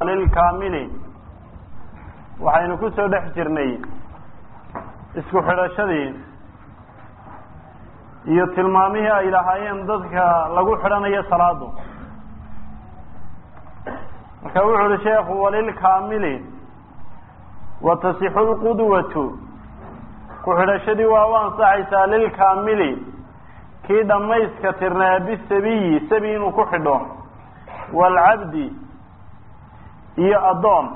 lilkaamili waxaynu ku soo dhex jirnay isku xidhashadii iyo tilmaamihii ay lahaayeen dadka lagu xidhanayo salaadu marka wuxu uhi sheekhu walilkaamili watasixu lqudwatu ku xidhashadii waa u ansaxaysaa lilkaamili kii dhammayska tirnaa bisabiyi sabi inuu ku xidho waalcabdi iyo addoon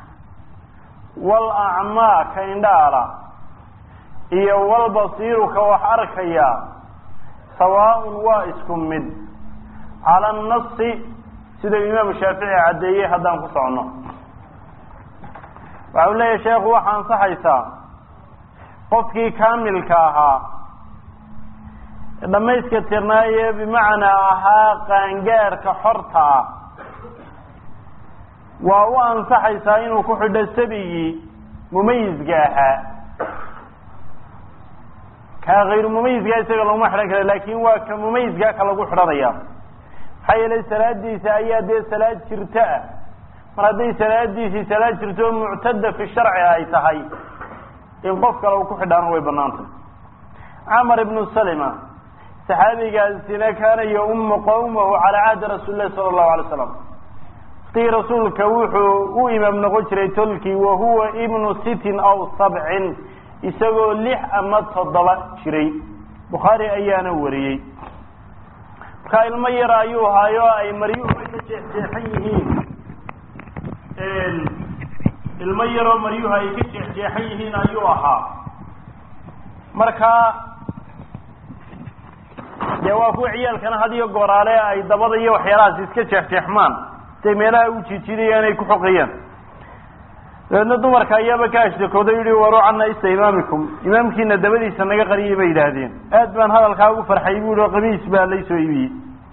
walacmaa ka indhaala iyo walbasiiru ka wax arkaya sawaaun waa isku mid cala annasi sida imaamu shaafici caddeeyey haddaan ku socno waxa u leeyahay sheekhu waxaa ansaxaysaa qofkii kaamilka ahaa dhamayska tirnaaye bimacnaa ahaa qaangaarka xorta ah waa u ansaxaysaa inuu ku xidho sabigii mumayizka ahaa kaa hayru mumayizkaa isaga laguma xidhan kara laakin waa ka mumayizkaa ka lagu xidhanaya maxaa yeelay salaadiisa ayaa dee salaad jirto ah mar hadday salaadiisii salaad jirto muctada fi sharci ay tahay in qof kale uu ku xidhaana way banaantay camar ibnu salima saxaabigaasina kaana yaummu qawmahu calaa cahdi rasuuli lahi sala allahu alay slam waqtigii rasuulka wuxuu u imaam noqon jiray tolkii wahuwa ibnu sitin aw sabcin isagoo lix ama toddoba jiray bukhaari ayaana wariyey markaa ilmo yar ayuu haayo ay maryuhu ka jeexjeexan yihiin ilmo yaroo maryuhu ay ka jeexjeexan yihiin ayuu ahaa markaa dee waa kuwa ciyaalkana had iyo gooraale ay dabada iyo waxyaalahaas iska jeexjeexmaan siay meelaha u jiijidayaan ay ku xoqayaan dabeedna dumarka ayaaba ka ashtakooday yihi waru cana isa imaamikum imaamkiina dabadiisa naga qariyay bay yidhaahdeen aad baan hadalkaa ugu farxay bu i qamiis baa laysoo ibiyey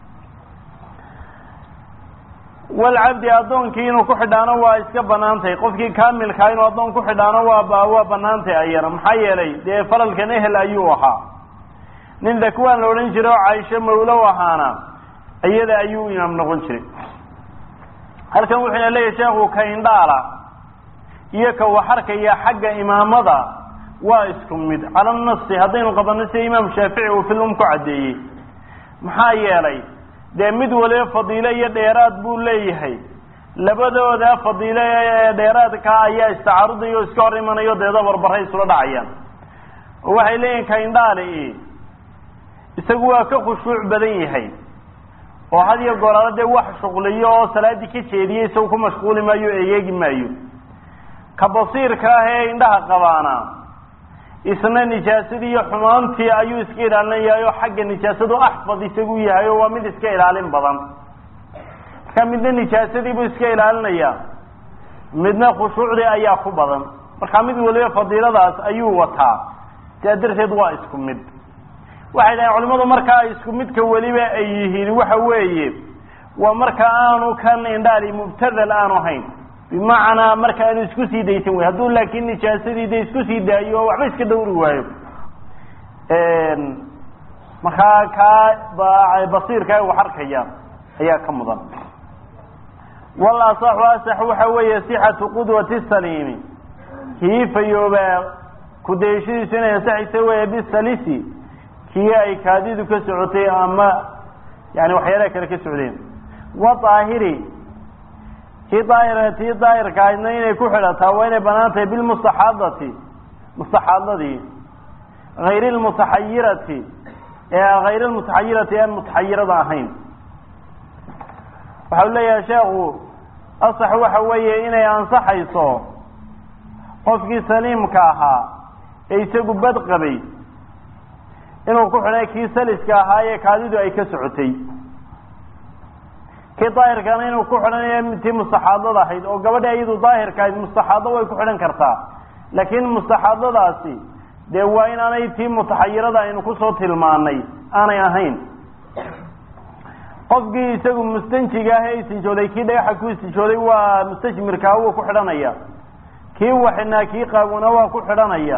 walcabdi addoonkii inuu ku xidhaano waa iska banaantay qofkii kaamilkaa inuu addoon ku xidhaano waa waa banaantay ayana maxaa yeelay dee falalkan ehel ayuu ahaa nin dakwaan la odhan jiray oo caaisho mawlow ahaana iyada ayuu imaam noqon jiray halkan wuxuuna leeyahay sheekhu ka indhaala iyo ka waxarkaya xagga imaamada waa isku mid cala nasi haddaynu qabanno sida imaam shaafici uu filum ku caddeeyey maxaa yeelay dee mid waliba fadiilo iyo dheeraad buu leeyahay labadooda fadiilo ee dheeraadka ayaa istacaarudaya oo iska hor imanayo deeda barbaray isula dhacayaan oo waxay leeyihin ka indhaali isagu waa ka khushuuc badan yahay oo had iyo goolaalo dee wax shuqliyo oo salaadii ka jeediyay isagu ku mashquuli maayo o egeegi maayo ka basiirka ah ee indhaha qabaana isna nijaasadii iyo xumaantii ayuu iska ilaalinayahay oo xagga nijaasadu axfad isagu yahay oo waa mid iska ilaalin badan marka midna nijaasadii buu iska ilaalinaya midna khushuucdii ayaa ku badan marka mid waliba fadiiladaas ayuu wataa sidaa darteed waa isku mid waxay dhahen culimadu markaa isku midka weliba ay yihiin waxa weeye waa marka aanu kan indhaali mubtadal aanu hayn bimacnaa marka aanu isku sii daysan wey hadduu laakiin nijaasadii de isku sii daayo oo waxba iska dhawri waayo markaa kaa basiirka wax arkaya ayaa ka mudan wal asaxu asax waxa weeye sixatu qudwati saliimi kii fayoobaa kudayashadiisu inay ansaxaysa weeye bisalisi kii ay kaadidu ka socotay ama yani waxyaalaha kale ka socdeen wa daahiri kii daahir tii daahirka ahaydna inay ku xidhataa waa inay banaan tahay bilmustaxaadati mustaxaadadii hayri lmutaxayirati ee hayr lmutaxayirati aan mutaxayirada ahayn waxau leeyahay sheekhu asax waxa weeye inay ansaxayso qofkii saliimka ahaa ee isagu bad qabay inuu ku xidhay kii saliska ahaa ee kaadidu ay ka socotay kii daahirkana inuu ku xidhanayo tii mustaxaadada ahayd oo gabadha iyadu daahirka ahayd mustaxaado way ku xidhan kartaa laakiin mustaxaadadaasi dee waa inaanay tii mutaxayirada aynu kusoo tilmaanay aanay ahayn qofkii isagu mustanjiga ah ee istijooday kii dhagaxa ku istijooday waa mustajmirkaa wuu ku xidhanaya kii waxinaa kii qaaguna waa ku xidhanaya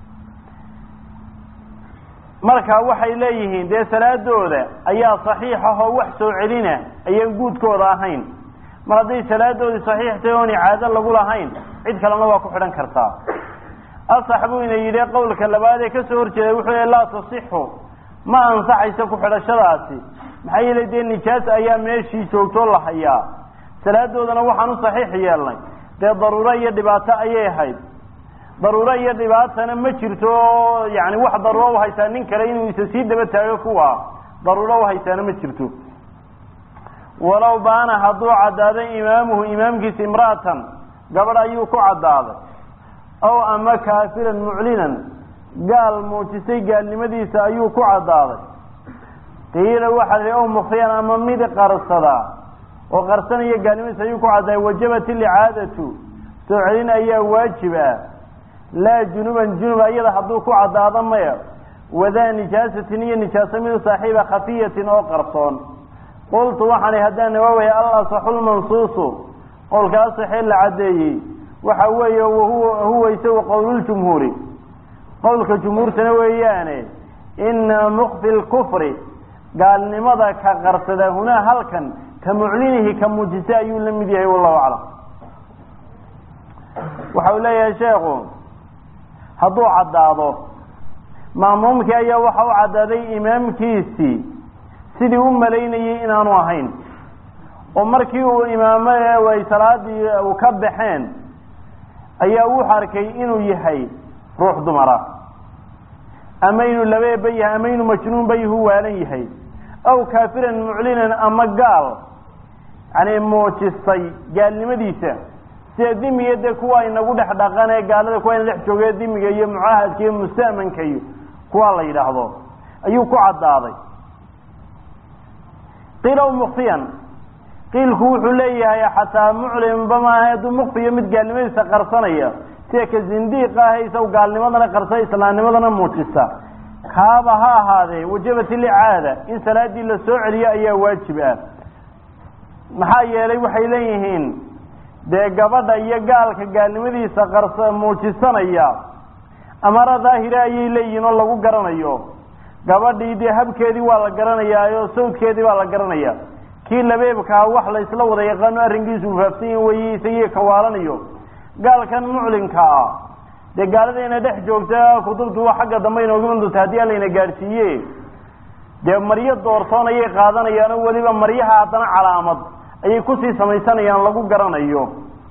marka waxay leeyihiin dee salaadooda ayaa saxiix ah oo wax soo celina ayaan guudkooda ahayn mar hadday salaadoodii saxiix tahay oon icaado lagu lahayn cid kalena waa ku xidhan kartaa asax buu ina yidhi qowlka labaad ee kasoo horjeeday wuxuu yihi laa tasixu ma ansaxayso ku xidhashadaasi maxaa yeelay dee nijaas ayaa meeshii joogtoo la hayaa salaadoodana waxaan u saxiix yeelnay dee daruuro iyo dhibaato ayay ahayd daruuro iyo dhibaatana ma jirto oo yani wax daruuro u haysaa nin kale inuu isa sii daba taago kuwa daruuro u haysaana ma jirto walow baana hadduu caddaaday imaamuhu imaamkiisa imra'atan gabadh ayuu ku caddaaday ow ama kaafiran muclinan gaal muujisay gaalnimadiisa ayuu ku caddaaday qiila waxaa la ow mukfiyan ama mid qarsadaa oo qarsanaya gaalnimadiisa ayuu ku caddaaday wajabat ilicaadatu soo celin ayaa waajib ah laa junuban junub ayada hadduu ku caddaado maya wadaa nijaasatin iyo nijaaso mid saaxiiba khafiyatin oo qarsoon qultu waxaan haddaan nawaaway al asaxu lmansuusu qowlka asaxee la caddeeyey waxa weeye wahuwa huwa isagu qowluljumhuuri qowlka jumhuurtana weeyaane ina mukfi lkufri gaalnimada ka qarsada hunaa halkan ka muclinihi ka muujisa ayuu la mid yahay wallahu aclam waxa uu leeyahay sheekhu hadduu caddaado ma'muumkii ayaa waxa u caddaaday imaamkiisii sidii u malaynayey inaanu ahayn oo markii uu imaamo ay salaadii u ka baxeen ayaa wuxu arkay inuu yahay ruux dumara ama inuu labeeba yahay ama inuu majnuunba yahu waalan yahay aw kaafiran muclinan ama gaal yani muujistay gaalnimadiisa sida dimiga dee kuwa inagu dhex dhaqan ee gaalada kuwa ina dhex jooge dimiga iyo mucaahadka iyo musta'manka iyo kuwa la yidhaahdo ayuu ku caddaaday qiila mukfiyan qiilku wuxuu leeyahay xataa muclimba maaha hadduu mukfiyo mid gaalnimadiisa qarsanaya sida ka zindiiq ah isaw gaalnimadana qarsa islaamnimadana muujista kaaba ha ahaadee wajabat ilicaada in salaadii la soo celiyo ayaa waajib ah maxaa yeelay waxay leeyihiin dee gabadha iyo gaalka gaalnimadiisa qarsa muujisanaya amara daahira ayay leeyihiin oo lagu garanayo gabadhii dee habkeedii waa la garanayaa oo sawdkeedii baa la garanaya kii labeebkaa wax la isla wada yaqaano arrinkiisu ufaafsan yahi weye isagii kawaalanayo gaalkan muclinka ah dee gaaladayna dhex joogta kutubtu wa xagga dambe inooga iman doonta haddii alayna gaadhsiiye dee maryo doorsoon ayay qaadanayaan oo weliba maryaha haddana calaamad ayay kusii samaysanayaan lagu garanayo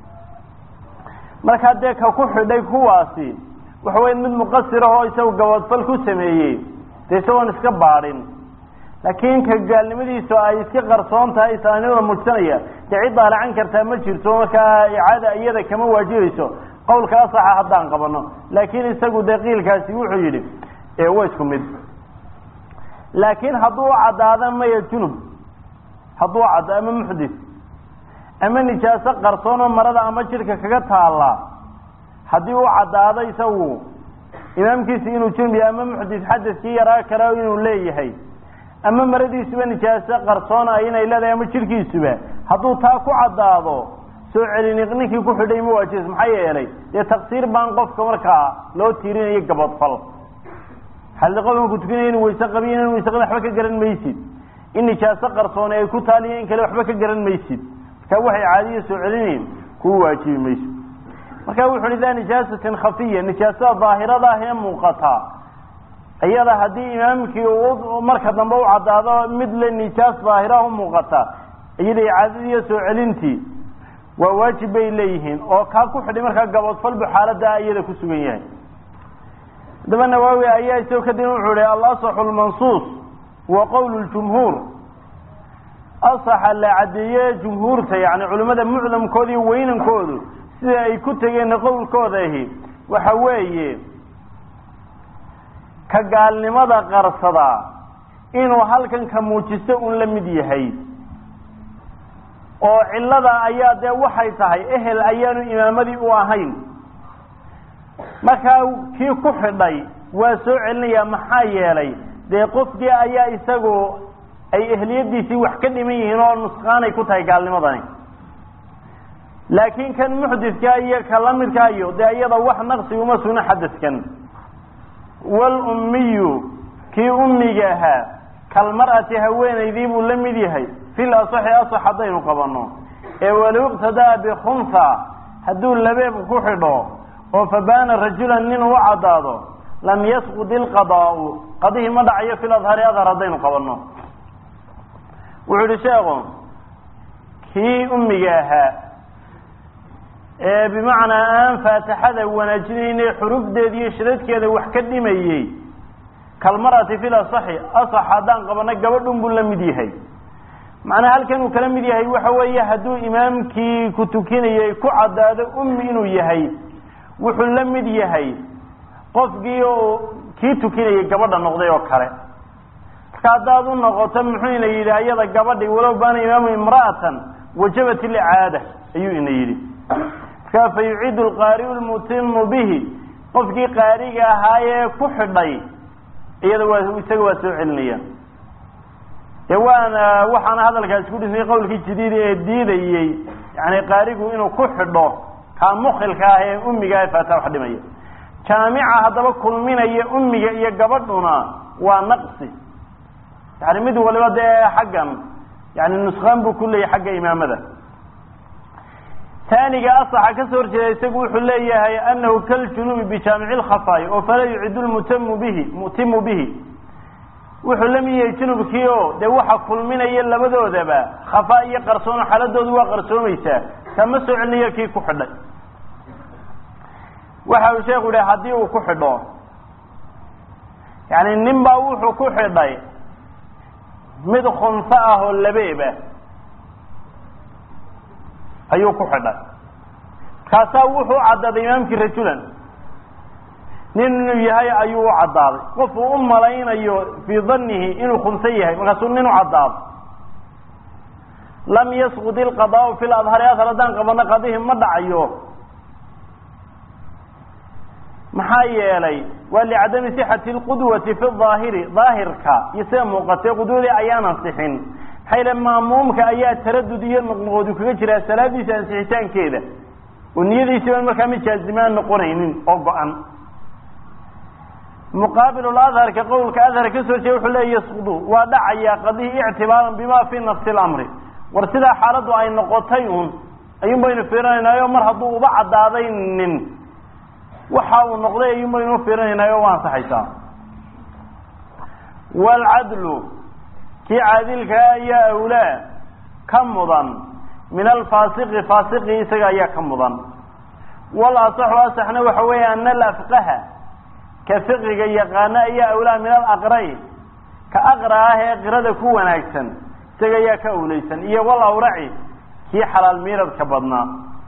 markaa dee ka ku xidhay kuwaasi waxa weya mid muqasir ahoo isagu gabadfal ku sameeyey dee isagoon iska baadhin laakiin ka gaalnimadiisu ay iska qarsoon tahay islaamnimada muujsanaya dee cid daalacan kartaa ma jirto markaa icaada iyada kama waajibayso qawlka asaxa haddaan qabano laakiin isagu dee qiilkaasi wuxuu yidhi waa isku mid laakiin hadduu caddaado maya junub hadduu caddo ama muxdis ama nijaaso qarsoon oo marada ama jidhka kaga taalla haddii uu caddaado isagu imaamkiisi inuu junub yahay ama muxdis xadaskii yaraa kale inuu leeyahay ama maradiisuba nijaaso qarsoona inay leedahay ama jidhkiisuba hadduu taa ku caddaado soo celini ninkii ku xidhay ma waajibas maxaa yeelay dee taqsiir baan qofka markaa loo tiirinayo gabadfal xalli qofkan ku tukanaya inu wayse qabiyo inaan wayse qabin waxba ka garan maysid in nijaaso qarsoone ay ku taaliyo in kale waxba ka garan maysid marka waxay caadiya soo celinayn kuu waajibi mayso marka wuxu uhi daa nijaasatin khafiya nijaasada daahirada ah ee muuqata iyada haddii imaamkii marka dambe u caddaado mid le nijaas daahiraha u muuqata iyada icaadadiiyo soo celintii waa waajib bay leeyihiin oo kaa ku xidhay markaa gabadfalbu xaalada iyada ku sugan yahay haddaba nawaawi ayaa isagoo kadib wuxuu ihi alasaxu lmansuus wa qowl ljumhuur asaxa la caddeeye jumhuurta yani culimmada mucdamkooda iyo weynankoodu sida ay ku tegeen qowlkooda ahi waxa weeye ka gaalnimada qarsada inuu halkan ka muujisto un la mid yahay oo cillada ayaa dee waxay tahay ehel ayaanu imaamadii u ahayn markaa kii ku xidhay waa soo celinayaa maxaa yeelay dee qofkii ayaa isagu ay ehliyadiisii wax ka dhiman yihiin oo nusqaanay ku tahay gaalnimadani laakiin kan muxdidka iyo ka lamidka iyo dee iyada wax naqsi uma sugna xadaskan walummiyu kii ummiga ahaa kalmar'ati haweenaydii buu la mid yahay fil asaxi asax haddaynu qabanno ee walow iqtadaa bikhunha hadduu labeeb ku xidho oo fabaana rajulan nin u caddaado lam yasqud ilqadaa'u qadihii ma dhacayo fil adhari adhar haddaynu qabanno wuxuu yihi sheekhu kii ummiga ahaa ee bimacnaa aan faatixada wanaajinayne xurufdeeda iyo shidadkeeda wax ka dhimayey kalmarati fil asaxi asax haddaan qabanno gabadhun buu la mid yahay macnaha halkan uu kala mid yahay waxa weeye hadduu imaamkii ku tukinayay ku caddaado ummi inuu yahay wuxuu la mid yahay qofkii oo kii tukinayay gabadha noqday oo kale marka haddaad u noqoto muxuu ina yidhi ayada gabadhi walow baana imaamu imra'atan wajabat ilicaada ayuu ina yidhi markaa fa yuciidu alqaari'u lmutimu bihi qofkii qaariga ahaayee ku xidhay iyada waa isaga waa soo celinaya dee waana waxaana hadalkaasi ku dhisnay qowlkii jadiida ee diidayey yani qaarigu inuu ku xidho kaa mukilka ah ee ummiga faata wax dhimaya jaamica haddaba kulminaya ummiga iyo gabadhuna waa naqsi yani mid waliba dee xaggan yani nuskaan buu ku leeyahy xagga imaamada taaniga asaxa kasoo horjeeda isagu wuxuu leeyahay anahu kaljunubi bijaamici lkhafaa'i oo falaa yucidu lmutamu bihi mutimu bihi wuxuu la mid yahay junubkii o dee waxa kulminaya labadoodaba khafaa iyo qarsoono xaaladoodu waa qarsoomaysaa kama soo celinayo kii ku xidhay waxa uu sheekhu yihi haddii uu ku xidho yani nin baa wuxuu ku xidhay mid khunso ah oo labeeba ayuu ku xidhay kaasaa wuxuu u caddaaday imaamkii rajulan nin inuu yahay ayuu u caddaaday qofuu u malaynayo fii danihi inuu khunso yahay markaasuu nin u caddaaday lam yasqud ilqadaau fi ladhari asal haddaan qabano qadihi ma dhacayo maxaa yeelay waa licadami sixati lqudwati fi daahiri daahirka iyo sida muuqatay qudwadii ayaan ansixin maxaa yeele maamuumka ayaa taradud iyo noqnoqodu kaga jiraa salaadiisa ansixitaankeeda oo niyadiisi baan markaa mid jaazimaan noqonaynin oo go-an muqaabil adharka qowlka adhar kasoo jeeda wuxuu leeya yasqudu waa dhacaya qadihi ictibaaran bima fi nafsi lamri war sidaa xaaladdu ay noqotay un ayuun baynu fiirinaynayo mar hadduu uba caddaaday nin waxa uu noqday ayuun baynu ufiirinaynayo waa ansaxaysaa waalcadlu kii caadilkaa ayaa awlaa ka mudan min alfaasiqi faasiqi isaga ayaa ka mudan wal asaxu asaxna waxa weeye ana alafqaha ka fiqiga yaqaano ayaa awlaa min alaqra'i ka aqra ah ee qirada ku wanaagsan isaga ayaa ka awlaysan iyo wal awraci kii xalaal miiradka badnaa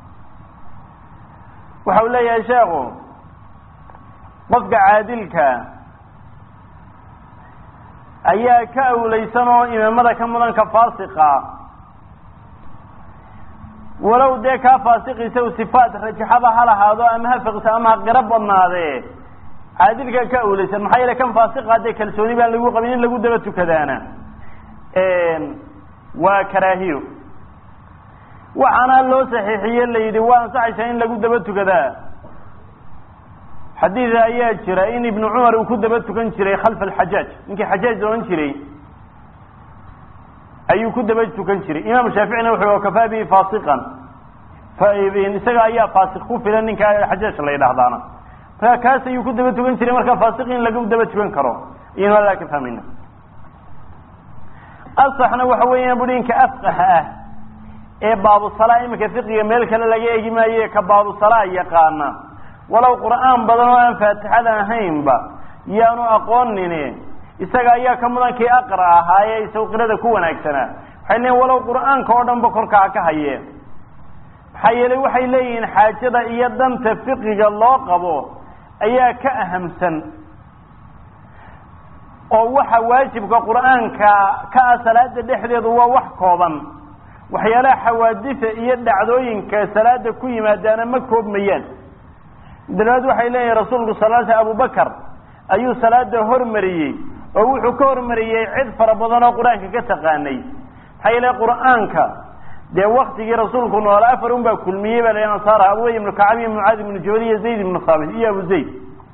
waxa uu leeyahay sheekhu qofka caadilka ayaa ka awlaysan oo imaamada ka mudan ka faasiqa walow dee kaa faasiqiisa u sifaat rajaxaba ha lahaado ama ha fiqsa ama ha qiro badnaadee caadilka ka awlaysan maxaa yeele kan faasiqa dee kalsooni baan lagu qabin in lagu daba tukadaana waa karaahiyo waxaana loo saxiixiye la yidhi waa ansaxaysaa in lagu daba tukadaa xadiid ayaa jira in ibnu cumar uu ku daba tukan jiray khalfa alxajaaj ninkii xajaaj ohan jiray ayuu ku daba tukan jiray imaam shaaficina wuxuu kafaa bihi faasiqan isaga ayaa faasiq ku filan ninka xajaaj la yidhahdaana marka kaas ayuu ku daba tukan jiray marka faasiq in lagu daba tukan karo iyanu adaa ka fahmayna asaxna waxa weeyaan bui ninka afqaha ah ee baabusala iminka fiqiga meel kale laga eegi maaye ka baabusala yaqaana walow qur'aan badan oo aan faatixada ahaynba yaanu aqoonine isaga ayaa ka mudan kii aqra ahaaye isagu qirada ku wanaagsanaa waxay leeyiin walow qur'aanka oo dhan ba korkaa ka hayee maxaa yeelay waxay leeyihiin xaajada iyo danta fiqiga loo qabo ayaa ka ahamsan oo waxa waajibka qur'aanka ka ah salaada dhexdeedu waa wax kooban waxyaalaha xawaadisa iyo dhacdooyinka salaada ku yimaadaana ma koobmayaan dalabaad waxay leeyihin rasuulku sal sl abubakar ayuu salaada hormariyey oo wuxuu ka hormariyey cid fara badan oo qur-aanka ka taqaanay maxaa yeele qur'aanka dee waktigii rasuulku noola afar un baa kulmiyey baa la ansaara abubay ibnu kacab iyo mucaad ibnu jabal iyo zayd ibnu saabit iyo abu zayd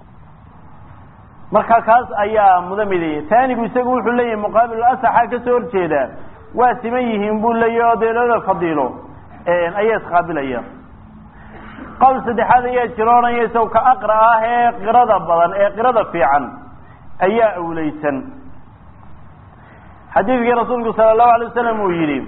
marka kaas ayaa muda midaya taanigu isagu wuxuu leeyahay muqaabil asaxa kasoo horjeeda waa siman yihiin buu leeyahy oo dee labada fadiilo ayaa isqaabilaya qowl saddexaad ayaa jiro odhanaya isaw ka aqra ah ee qirada badan ee qirada fiican ayaa awleysan xadiidkii rasuulku sala allahu alay wasalam uu yidhi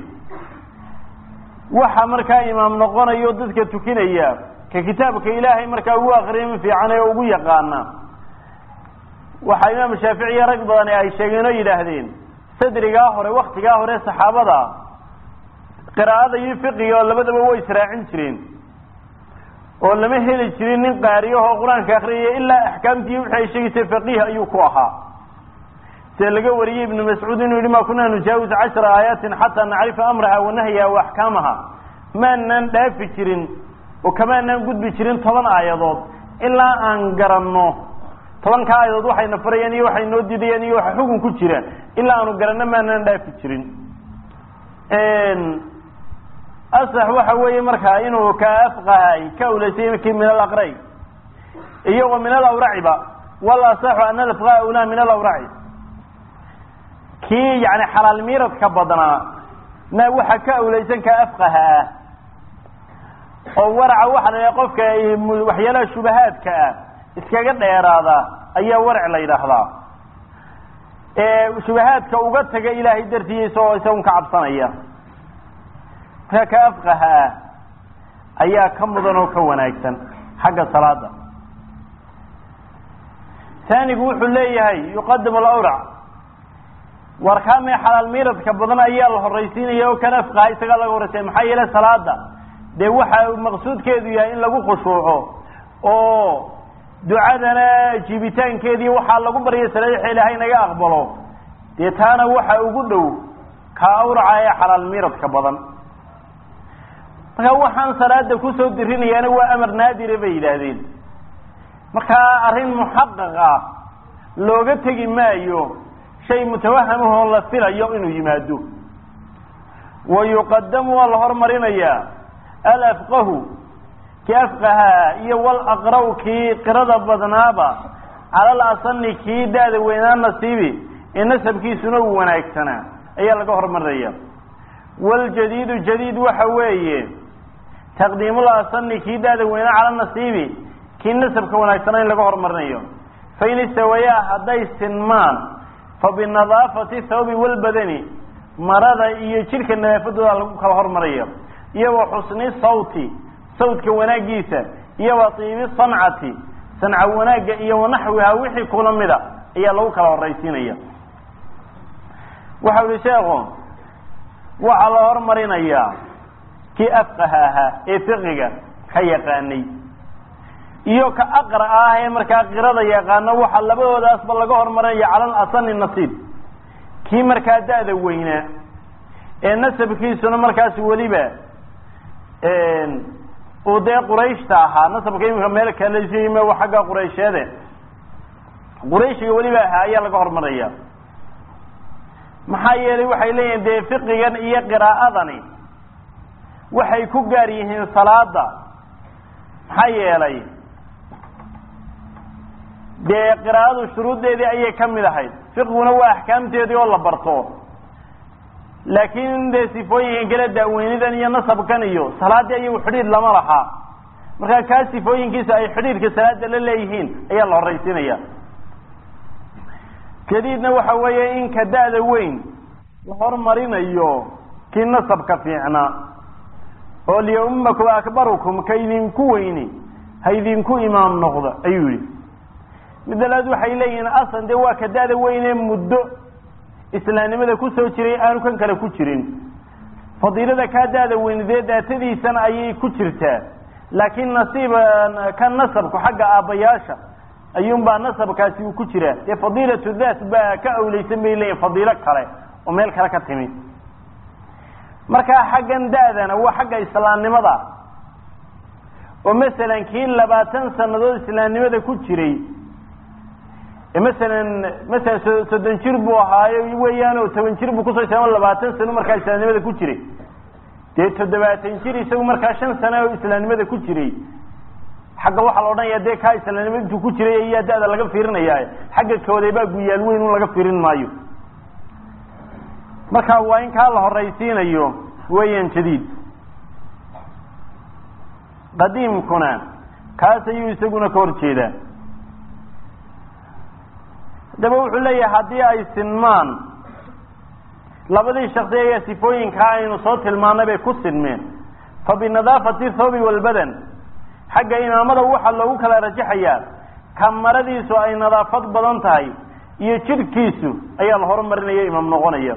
waxa markaa imaam noqonayo dadka tukinaya ka kitaabka ilaahay markaa ugu akriyin fiican ee ugu yaqaana waxaa imaam shaafici iyo rag badan ay sheegeen oo yidhaahdeen sadrigaa hore waktigaa hore saxaabada qiraa'ada iyo fiqiga oo labadaba way israacin jireen oo lama heli jirin nin qaariyahoo qur-aanka akriyaya ilaa axkaamtii wixii ay sheegaysay faqiih ayuu ku ahaa sida laga wariyey ibnu mascuud inuu yihi ma kunaa nujaawis cashra aayaatin xataa nacrifa amraha wa nahyaha wa axkaamaha maanaan dhaafi jirin oo kamaanaan gudbi jirin toban aayadood ilaa aan garanno tobanka aayadood waxayna farayaan iyo waxay noo didayaan iyo waxa xukun ku jira ilaa aanu garanno maanaan dhaafi jirin asax waxa weeye markaa inuu ka afqahay ka awlaysay kii min alaqray iyagoo min alawraciba wal asaxu ana alafqa awlaa min alawraci kii yani xalaal miiradka badnaa na waxa ka awlaysan ka afqaha ah oo waraca waxa la yidhaha qofka waxyaalaha shubahaadka ah iskaga dheeraada ayaa warac la yidhaahdaa ee shubahaadka uga taga ilaahay dartiisa oo isagun ka cabsanaya markaa ka afqaha ah ayaa ka mudan oo ka wanaagsan xagga salaada taanigu wuxuu leeyahay yuqadamu alawrac warkaamee xalaal miiradka badan ayaa la horaysiinaya oo kan afqaha isagaa laga horaysiya maxaa yeele salaada dee waxa maqsuudkeedu yahay in lagu khushuuco oo ducadana jiibitaankeedii waxaa lagu barya salaxa ilaahay naga aqbalo dee taana waxa ugu dhow ka awraca ee xalaal miiradka badan marka waxaan salaada kusoo dirinayaana waa amar naadire bay yidhaahdeen markaa arrin muxaqaq ah looga tegi maayo shay mutawahamahoo la filayo inuu yimaado wa yuqadamu waa la hormarinayaa alafqahu kii afqahaa iyo walaqraw kii qirada badnaaba cala alasani kii da-da weynaa nasiibi ee nasabkiisuna uu wanaagsanaa ayaa laga hormarinaya waljadiidu jadiid waxa weeye taqdiimul asani kii da-da weynaa cala nasiibi kii nasabka wanaagsanaa in laga hormarinayo fain istawayaa hadday sinmaan fa binadaafati thawbi walbadani marada iyo jidhka nadaafadooda lagu kala hormaraya iyo wa xusni sawti sawdka wanaagiisa iyo wa tiibi sancati sanca wanaagga iyo wanaxwiha wixii kula mida ayaa lagu kala horaysiinaya waxau ihi sheekhu waxaa la hormarinayaa kii afqaha ahaa ee fiqiga ka yaqaanay iyo ka aqra ah ee markaa qirada yaqaano waxaa labadoodaasba laga hormarinaya cala alasani nasiib kii markaa da-da weynaa ee nasabkiisuna markaas weliba uu dee qurayshta ahaa nasabka imika meel kalesime xagga quraysheede qurayshiga weliba ahaa ayaa laga hormaraya maxaa yeelay waxay leeyihin dee fiqigan iyo qiraa'adani waxay ku gaar yihiin salaada maxaa yeelay dee qiraa'adu shuruuddeedii ayay ka mid ahayd fiqiguna waa axkaamteedii oo la barto laakiin dee sifooyinkan kale daaweynidan iyo nasabkan iyo salaadii ayagu xidhiidh lama lahaa markaa kaa sifooyinkiisa ay xidhiidhka salaada la leeyihiin ayaa la horaysiinaya jadiidna waxa weeye in ka da-da weyn la hormarinayo kii nasabka fiicnaa oo liyaumakum akbarukum ka idinku weyni ha idinku imaam noqdo ayuu yihi midda labaad waxay leeyihiin asan dee waa ka da-da weyne muddo islaamnimada kusoo jiray aanu kan kale ku jirin fadiilada kaa da-da weyne dee daatadiisana ayay ku jirtaa laakiin nasiib ka nasabku xagga aabbayaasha ayuunbaa nasabkaasi uu ku jiraa dee fadiilatu daat baa ka awleysan bay leeyihin fadiilo kale oo meel kale ka timi markaa xaggan da-dana waa xagga islaamnimada oo masalan kii labaatan sanadood islaamnimada ku jiray masalan masalan so soddon jir buu ahaayo weeyaan oo toban jir buu kusoo islaamo labaatan sano markaa islaamnimada ku jiray dee toddobaatan jir isagu markaa shan sano oo islaamnimada ku jiray xagga waxaa la odhanaya dee kaa islaamnimada intuu ku jiray ayaa da-da laga fiirinaya xagga kooday baa guyaal weyn un laga fiirin maayo marka waa in kaa la horaysiinayo weeyaan jadiid qadiimkuna kaas ayuu isaguna ka hor jeedaa haddaba wuxuu leeyahay haddii ay sinmaan labadii shaksi ayaa sifooyinkaa aynu soo tilmaanay bay ku sinmeen fa binadaafati thawbi walbadan xagga imaamada waxaa loogu kala rajaxayaa ka maradiisu ay nadaafad badan tahay iyo jidhkiisu ayaa la horumarinaya imaam noqonaya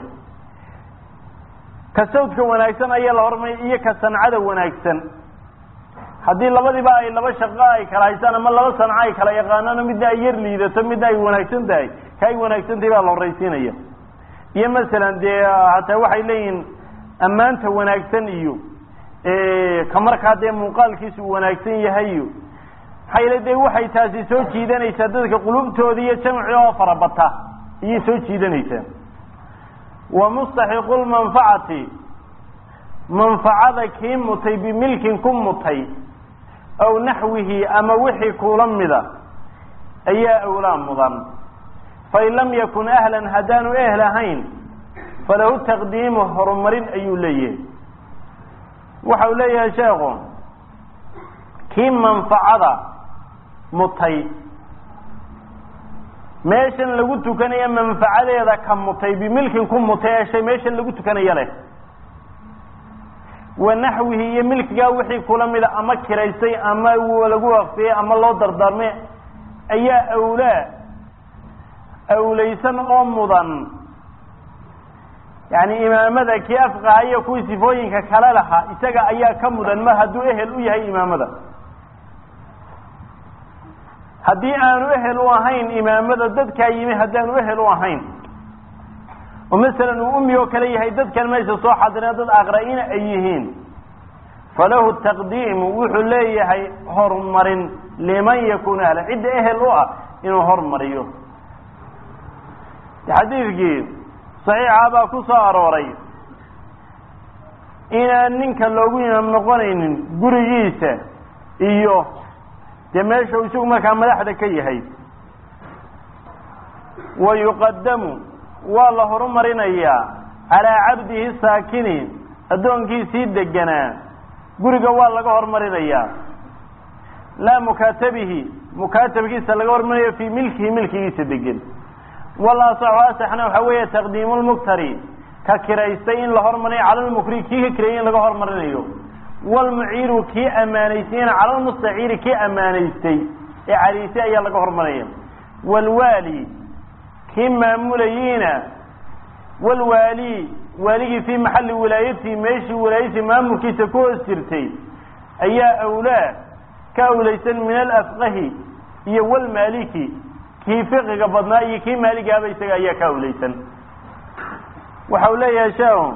ka sawdka wanaagsan ayaa la horumarinaya iyo ka sancada wanaagsan haddii labadiiba ay laba shaqo ay kala haystaan ama laba sanco ay kala yaqaanaan midna ay yar liidato midna ay wanaagsan tahay ka ay wanaagsan tahay baa la horraysiinaya iyo masalan dee hataa waxay leeyihiin ammaanta wanaagsan iyo ka markaa dee muuqaalkiisu wanaagsan yahay iyo maxaa yeele dee waxay taasi soo jiidanaysaa dadka qulubtooda iyo jamci oo farabata ayay soo jiidanaysaa wa mustaxiqu lmanfacati manfacada kii mutay bimilkin ku mutay aw naxwihi ama wixii kuula mida ayaa awlaa mudan fain lam yakun ahlan haddaanu ehl ahayn falahu taqdiimu horumarin ayuu leeyahay waxa uu leeyahay sheekhu kii manfacada mutay meeshan lagu tukanaya manfacadeeda ka mutay bimilkin ku mutay ee shay meeshan lagu tukanaya leh wa naxwihi iyo milkigaa wixii kula mida ama kiraystay ama lagu waqfiyey ama loo dardaarmay ayaa awlaa awlaysan oo mudan yani imaamada kii afqaha iyo kuwii sifooyinka kale lahaa isaga ayaa ka mudan mar hadduu ehel u yahay imaamada haddii aanu ehel u ahayn imaamada dadkaa yimi haddaanu ehel u ahayn oo masalan uu umi oo kale yahay dadkan meesha soo xadirina dad aqra-ina ay yihiin falahu taqdiimu wuxuu leeyahay horumarin liman yakunu ahla cidda ehel u ah inuu hormariyo xadiidkii saxiixa baa ku soo arooray inaan ninka loogu imaam noqonaynin gurigiisa iyo dee meesha uu isagu markaa madaxda ka yahay wa yuqadamu waa la horumarinayaa calaa cabdihi saakini addoonkiisii deganaa guriga waa laga horumarinayaa laa mukaatabihi mukaatabkiisa laga horumarinayo fii milkihi milkigiisa degan walasaxu asaxna waxaa weeye taqdiimu lmuktari ka kiraystay in la hormarinayo cala lmukri kii ka kirayay in laga horumarinayo wlmuciiru kii ammaanaystayna cala lmustaciiri kii ammaanaystay ee cariisay ayaa laga horumarinaya wlwaali kii maamulayiina wlwaali waaligii fii maxalli wilaayatihi meeshii wilaayadii maamulkiisa ku hoos jirtay ayaa awlaa ka awlaysan min alafqahi iyo wlmaaliki kii fiqiga badnaa iyo kii maaligaaba isaga ayaa ka awlaysan waxa uu leeyahay sheekhu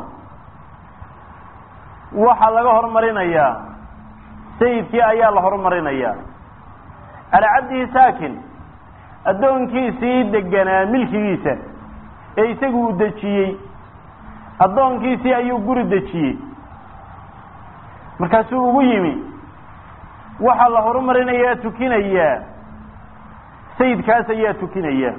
waxaa laga horumarinayaa sayidkii ayaa la horumarinayaa calaa cabdihi saakin addoonkiisii deganaa milkigiisa ee isagu uu dejiyey addoonkiisii ayuu guri dejiyey markaasuu ugu yimi waxaa la horumarinayaa tukinayaa sayidkaas ayaa tukinaya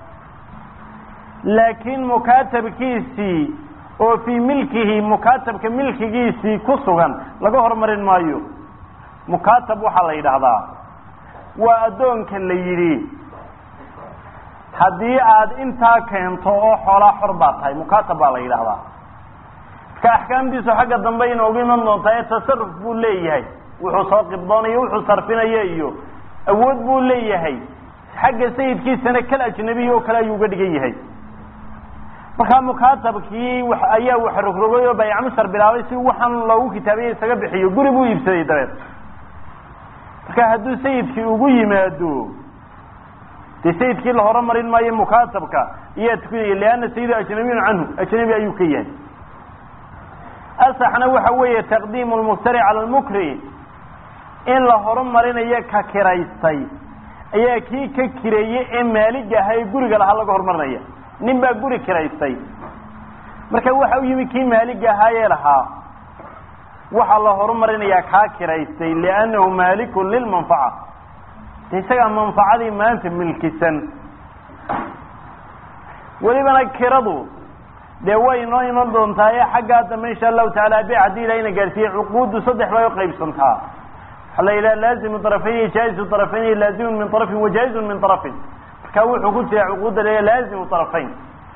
laakiin mukaatabkiisii oo fii milkihi mukaatabka milkigiisii ku sugan laga horumarin maayo mukaatab waxaa la yidhaahdaa waa addoonka la yidhi haddii aad intaa keento oo xoolaa xor baa tahay mukaatab baa la yidhaahdaa marka axkaamtiisu xagga dambe inoogu iman doontaa ee tasaruf buu leeyahay wuxuu soo qibdoonayo wuxuu sarfinaya iyo awood buu leeyahay xagga sayidkiisana kal ajnabiy oo kale ayuu uga dhigan yahay markaa mukaatabkii ayaa wax rogrogay oo baycmushar bilaabay si waxaan loogu kitaabiya isaga bixiyo guri buu iibsaday dabeed marka hadduu sayidkii ugu yimaado dee sayidkii la horumarin maayo mukaatabka ayaa tukinaya lianna sayidu ajnabiyun canhu ajnabi ayuu ka yahay asaxna waxa weeye taqdiimu lmuktari cala lmukri in la horumarinayo ka kiraystay ayaa kii ka kireeyey ee maalig ahaa ee guriga lahaa laga horumarinaya nin baa guri kiraystay marka waxa u yimi kii maalig ahaayee lahaa waxaa la horumarinayaa kaa kiraystay liannahu maalikun lilmanfaca de isagaa manfacadii maanta milkisan welibana kiradu dee way inoo iman doontaa ee xaggaa dambe insha allahu taala be haddii ilahayna gaarsiiyey cuquuddu saddex bay uqaybsantaa waxaa la yidhaha laazimu طرفayn jaa'izu طرفayn laazimu min طرفin wajaa'izu min طرفin marka wuxuu ku jira cuquudda la laazimu طرفayn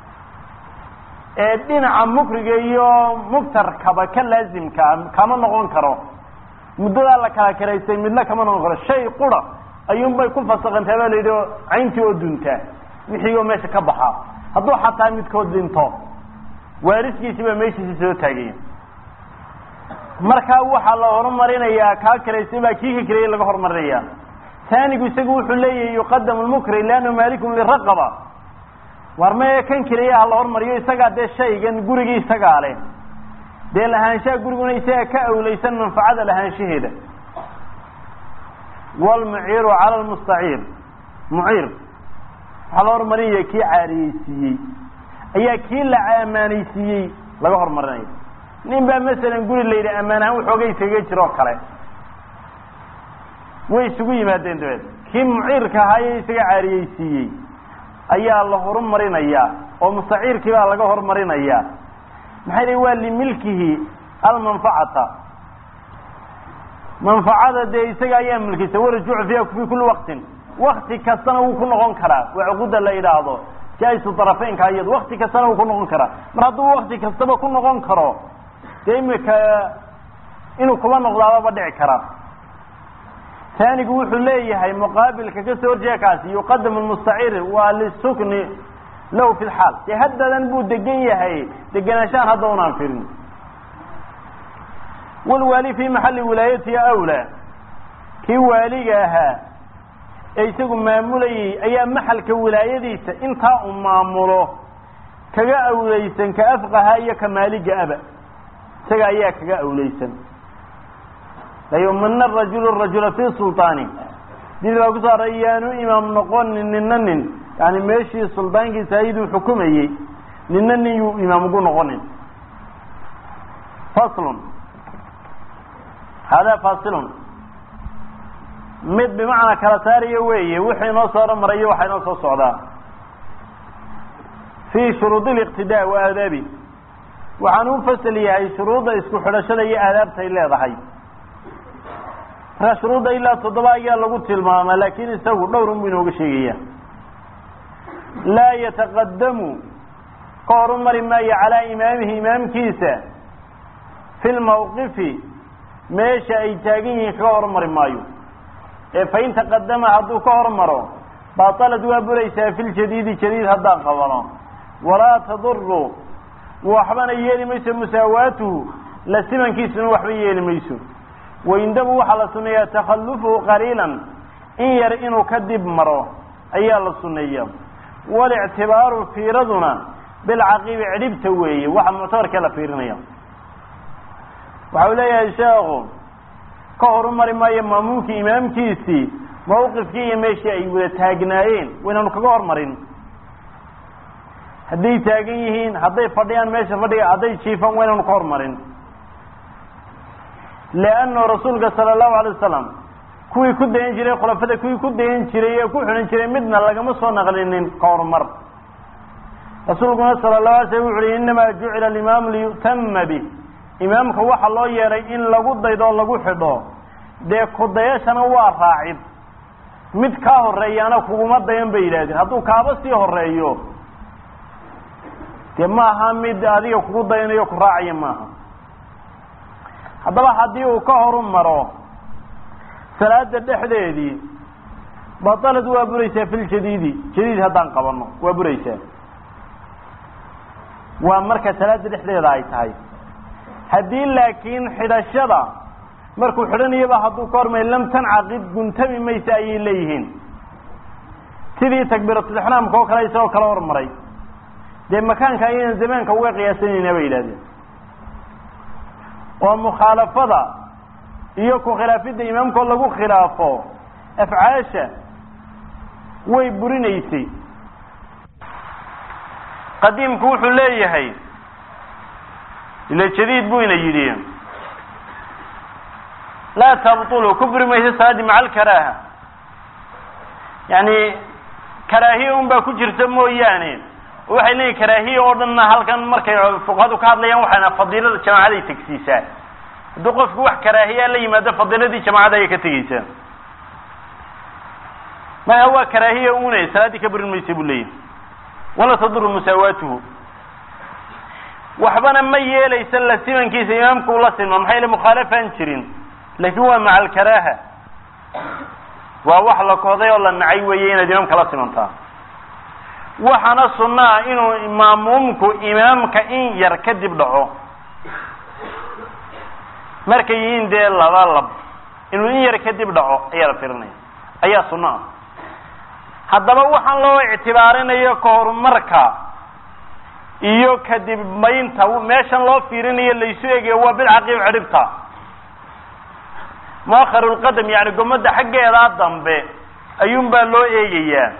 ee dhinaca mukriga iyo mugtarkaba ka laazimkaa kama noqon karo muddadaa la kala karaystay midna kama noqon karo shay qura ayuun bay ku fasaqantaa baa la yidhi cayntii oo duntaa wixii oo meesha ka baxaa hadduu xataa midkood dhinto waariskiisi baa meeshiisi soo taagaya markaa waxaa la horumarinayaa kaa karaystay baa kii ka karayay laga horumarinaya taanigu isagu wuxuu leeyahay yuqadamu lmukri liannahu maalikun liraqaba war mee kan keliya ha la hormariyo isagaa dee shaygan gurigii isagaa leh dee lahaanshaha guriguna isaga ka awlaysan manfacada lahaanshaheeda wlmuciiru cala lmustaciir muciir waxaa la hormarinaya kii caariyeysiiyey ayaa kii la amaanaysiiyey laga horumarinaya nin baa masalan guri la yidhi ammaan ahaan waxoogay isaga jiroo kale way isugu yimaadeen dabeed kii muciirka ahaaye isaga caariyeysiiyey ayaa la horumarinayaa oo mustaciirkii baa laga horumarinayaa maxay dhi waa limilkihi almanfacata manfacada dee isaga ayaa milkisa warajuucu fiiha fi kuli waqtin wakti kastana wuu ku noqon karaa waa cuquda la yidhaahdo jaa-isu darafeynka iyado wakti kastana wuu ku noqon karaa mar hadduu wakti kastaba ku noqon karo dee imika inuu kuba noqdaababa dhici kara taanigu wuxuu leeyahay muqaabilka kasoo horjeeda kaasi yuqadamu lmustaciir waa lisukni lahu fi lxaal dee haddadan buu degan yahay degenaanshahan hadda unaan firin walwaali fi maxali wilaayatihi awlaa kii waaliga ahaa ee isagu maamulayay ayaa maxalka wilaayadiisa intaa uu maamulo kaga awlaysan ka afqaha iyo ka maaliga aba isaga ayaa kaga awlaysan layumina rajulu rajula fi sulطaani did baa kusoo aray yaanu imaam noqonin nina nin yani meeshii suldaankiisa ayaduu xukumayey nina nin yuu imaam ugu noqonin faslun hada fasilun mid bimacnaa kala saariyo weeye wuxuu inoo soo hormarayo waxaa inoo soo socdaa fi shuruud اliqtidaa wa aadaabi waxaan u fasal yahay shuruudda isku xidhashada iyo aadaabtay leedahay markaa shuruudda ilaa toddoba ayaa lagu tilmaamaa laakin isagu dhowr un buu inooga sheegaya laa yataqadamu ka horumari maayo calaa imaamihi imaamkiisa fi lmawqifi meesha ay taagan yihiin kaga hormari maayo ee fain taqadama hadduu ka hormaro batalad waa buraysaa fi ljadiidi jadiid haddaan qabano walaa taduru waxbana yeeli mayso musaawaatuhu la simankiisuna waxba yeeli mayso waindabu waxaa la suneeyaa takhalufuhu qaliilan in yar inuu ka dib maro ayaa la suneeya walictibaaru fiiraduna bilcaqiibi cidhibta weeye waxa muctabarkee la fiirinaya waxa uu leeyahay sheekhu ka horumari maayo maamuumkii imaamkiisii mawqifkii iyo meeshii ay wada taagnaayeen waynaanu kaga hormarin hadday taagan yihiin hadday fadhiyaan meesha fadhiga hadday jiifaan waynaanu ka hormarin leanno rasuulka sala allahu alay wasalam kuwii ku dayan jiray khulafada kuwii ku dayan jiray ee ku xidhan jiray midna lagama soo naqlinin ka horumar rasuulkuna sala allahu alay slam wuxu uhi innamaa jucila alimaamu liyu'tama bih imaamka waxaa loo yeedhay in lagu daydo o lagu xidho dee kudayashana waa raacid mid kaa horeeyaana kuguma dayan bay yidhahdeen hadduu kaaba sii horeeyo dee maaha mid adiga kugu dayanayo ku raacaya maaha haddaba haddii uu ka horu maro salaada dhexdeedii batalad waa buraysaa fi ljadiidi jadiid haddaan qabano waa buraysaa waa marka salaada dhexdeeda ay tahay haddii laakiin xidhashada markuu xidhanayaba hadduu ka hormay lam tancaqid guntami maysa ayay leeyihiin sidii takbiiratulixraamka oo kale isagoo kala hormaray dee makaanka ayaynan zamaanka uga qiyaasanayna bay yidhahdeen oo mukhaalafada iyo ku khilaafidda imaamkoo lagu khilaafo afcaasha way burinaysay qadiimku wuxuu leeyahay ila jadiid buu ina yidhi laa tabtulu ku buri mayso salaadii maca alkaraaha yani karaahiya un baa ku jirta mooyaane waxay leeyihin karaahiya oo dhanna halkan markay fuqahadu ka hadlayaan waxayna fadiilada jamaacaday tegsiisaa hadduu qofku wax karaahiyaa la yimaado fadiladii jamacada ayay ka tegeysaa maya waa karaahiya une salaaddii ka burin maysa buu leeyahy wala taduru musaawaatuhu waxbana ma yeelaysa la simankiisa imaamku ula silma maxaa yele mukhaalafaan jirin laakiin waa maca alkaraaha waa wax la kohday oo la nacay weeye inaad imaamka la simantaa waxaana sunna ah inuu maamuumku imaamka in yar kadib dhaco markay yihiin dee laba lab inuu in yar kadib dhaco ayaa la firinaya ayaa sunno ah haddaba waxaan loo ictibaarinayo ka horumarka iyo kadib maynta meeshan loo fiirinayo laysu egayo waa bilcaqiib cidhibta muakharu lqadam yani gomada xaggeedaa dambe ayuun baa loo eegayaa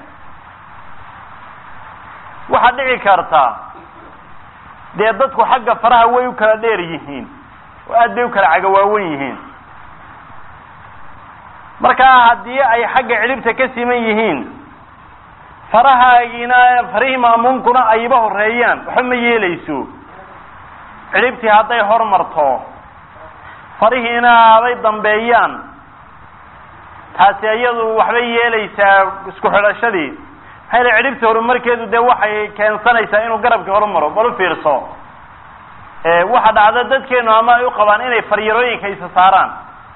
waxaa dhici karta dee dadku xagga faraha way u kala dheer yihiin oo aad bay u kala cagawaawan yihiin markaa haddii ay xagga cidhibta ka siman yihiin farahaagiina farihii maamuumkuna ayba horeeyaan waxba ma yeelayso cidhibtii hadday hormarto farihiina haday dambeeyaan taasi iyadu waxbay yeelaysaa isku xidhashadii maxaa yele cidhibta horumarkeedu dee waxay keensanaysaa inuu garabkii horumaro bal u fiirso waxa dhacda dadkeenu ama ay u qabaan inay faryarooyinka isa saaraan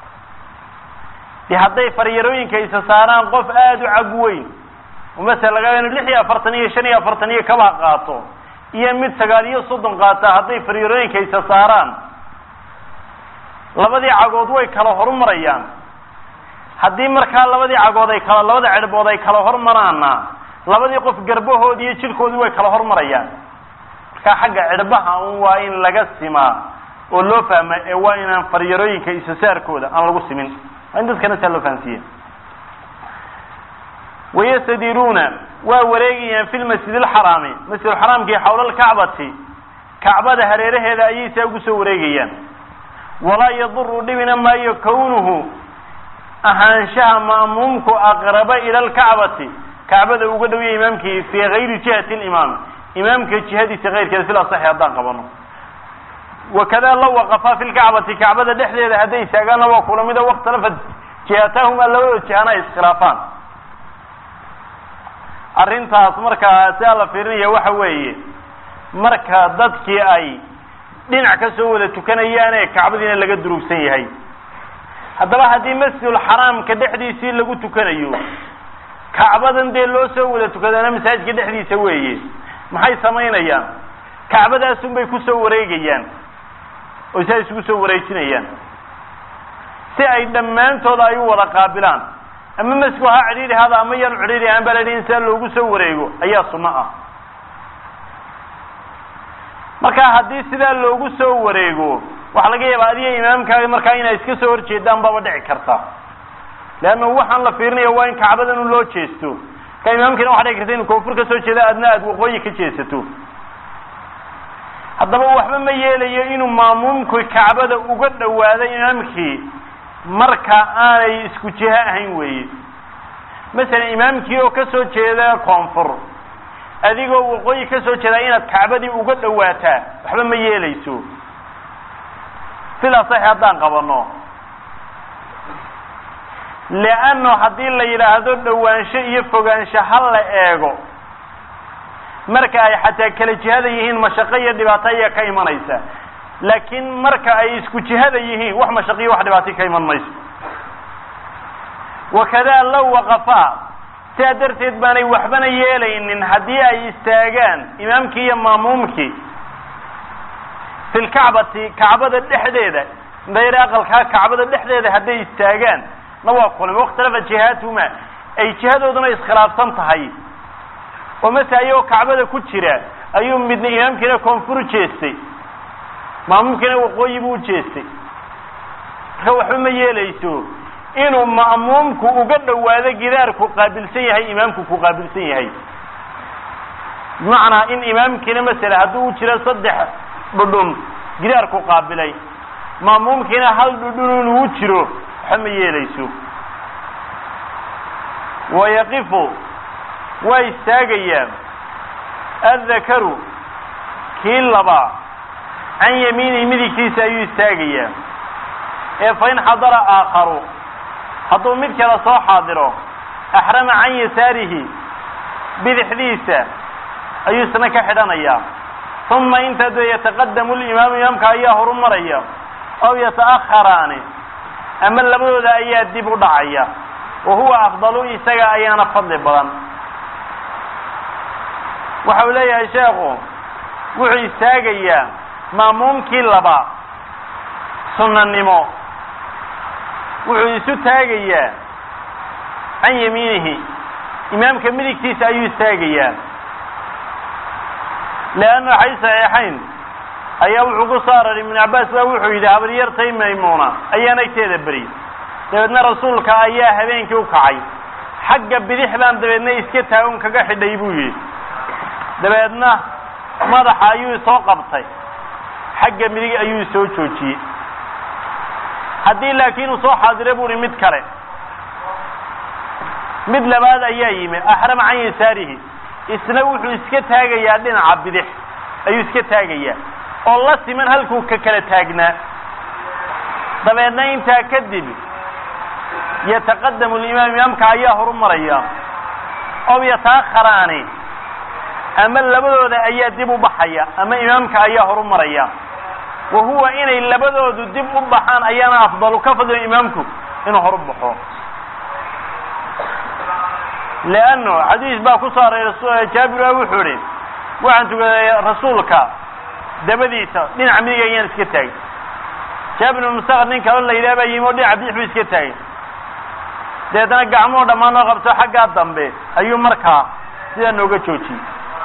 de hadday faryarooyinka isa saaraan qof aada u cag weyn masala laga inu lix iyo afartan iyo shan iyo afartan iyo kabaa qaato iyo mid sagaal iyo soddon qaata hadday faryarooyinka isa saaraan labadii cagood way kala horumarayaan haddii markaa labadii cagood ay kala labada cerbood ay kala hormaraana labadii qof garbahoodi iyo jirkoodii way kala hormarayaan markaa xagga cirbaha un waa in laga simaa oo loo fahma ee waa inaan faryarooyinka isasaarkooda aan lagu simin waa in dadkana saa loo fahamsiiya wayastadiruuna waa wareegayaan fi lmasjid alxaraami masjidulxaraamkii xawla alkacbati kacbada hareeraheeda ayay saa ugu soo wareegayaan walaa yaduru dhibina maayo kawnuhu ahaanshaha ma'muumku aqraba ila alkacbati kacbada uga dhowya imaamkii fii gayri jihati limaam imaamka jihadiisa keyrkeeda fil asaxi haddaan qabano wakada law waqafaa fi lkacbati kacbada dhexdeeda hadday istaagaanna waa kula mida wakhtalafat jihatahuma labadoo jihana ay iskhilaafaan arrintaas markaa sidaa la fiirinaya waxa weeye marka dadkii ay dhinac ka soo wada tukanayaane kacbadiina laga durugsan yahay haddaba haddii masjidulxaraamka dhexdiisii lagu tukanayo kacbadan dee loo soo wada tukadaana masaajidka dhexdiisa weeye maxay samaynayaan kacbadaasun bay kusoo wareegayaan oo saa isugu soo wareejinayaan si ay dhammaantood ay u wada qaabilaan ama masku ha cidhiidhi hada ama yaanu cidhiidhi ahaan baa la in saa loogu soo wareego ayaa sunno ah marka haddii sidaa loogu soo wareego waxaa laga yaabaa adiga imaamkaaga markaa inay iska soo horjeedaan baaba dhici karta leanna waxaan la fiirinaya waa in kacbadan un loo jeesto marka imaamkiina waxa dhici karta inu koonfur ka soo jeeda adna aada waqooyi ka jeesato haddaba waxba ma yeelayo inuu maamuumku kacbada uga dhawaado imaamkii marka aanay isku jiho ahayn weeye masalan imaamkii oo ka soo jeeda koonfur adigoo waqooyi ka soo jeedaa inaad kacbadii uga dhawaataa waxba ma yeelayso sidaa sax haddaan qabano leanno haddii la yidhaahdo dhawaansho iyo fogaansho ha la eego marka ay xataa kala jihada yihiin mashaqo iyo dhibaato ayaa ka imanaysa laakiin marka ay isku jihada yihiin wax mashaqiyo wax dhibaato ka iman mayso wakada low waqafaa sidaa darteed baanay waxbana yeelaynin haddii ay istaagaan imaamkii iyo maamuumkii fi lkacbati kacbada dhexdeeda dayr aqalkaa kacbada dhexdeeda hadday istaagaan na waa kulmi wakhtalafa jihaatuma ay jihadooduna iskhilaafsan tahay oo mase ayagoo kacbada ku jira ayuu midna imaamkiina koonfur u jeestay maamuumkiina waqooyi buu u jeestay marka waxba ma yeelayso inuu ma'muumku uga dhawaado gidaarku qaabilsan yahay imaamku ku qaabilsan yahay bimacnaa in imaamkiina masala hadduu u jiro saddex dhudhun gidaarku qaabilay ma'muumkiina hal dhudhun inuu jiro waxba ma yeelayso wayaqifu waa istaagayaan addakaru kii labaa can yamiinihi midigtiisa ayuu istaagayaa ee fain xadara aakharu hadduu mid kale soo xaadiro axrama can yasaarihi bidixdiisa ayuu isna ka xidhanayaa uma inta dee yataqadamu limaamu imaamka ayaa horu maraya aw yata'akharaani ama labadooda ayaa dib u dhacaya wa huwa afdalu isaga ayaana fadli badan waxa uu leeyahay sheekhu wuxuu istaagayaa maamuumkii laba sunnanimo wuxuu isu taagayaa can yamiinihi imaamka midigtiisa ayuu istaagayaa leanna xay saxiixayn ayaa wuxuu ku soo araray ibnu cabbaas baa wuxuu yidhi habaryartay maymuuna ayaan agteeda beri dabeedna rasuulka ayaa habeenkii u kacay xagga bidix baan dabeedna iska taagon kaga xidhay buu yidhi dabeedna madaxa ayuu soo qabtay xagga midig ayuu soo joojiyey haddii laakiin uu soo xaadiro buu hi mid kale mid labaad ayaa yimi axrama can yasaarihi isna wuxuu iska taagayaa dhinaca bidix ayuu iska taagayaa oo la siman halkuu ka kala taagnaa dabeedna intaa kadib yataqadamu limaam imaamka ayaa horu maraya ow yataakharaani ama labadooda ayaa dib u baxaya ama imaamka ayaa horu maraya wa huwa inay labadoodu dib u baxaan ayaana afdalu ka fadliyo imaamku inuu horu baxo leanno xadiis baa ku soo aray jaabir a wuxuu idhi waxaan tukaday rasuulka dabadiisa dhinaca midig ayaan iska taagay jaabir ibn musaqar nin kaloo la yidhaha baa yimi oo dhinaca bidix buu iska taagay dabeetana gacmuhu dhammaan oo qabto xaggaa dambe ayuu markaa sidaa nooga joojiyey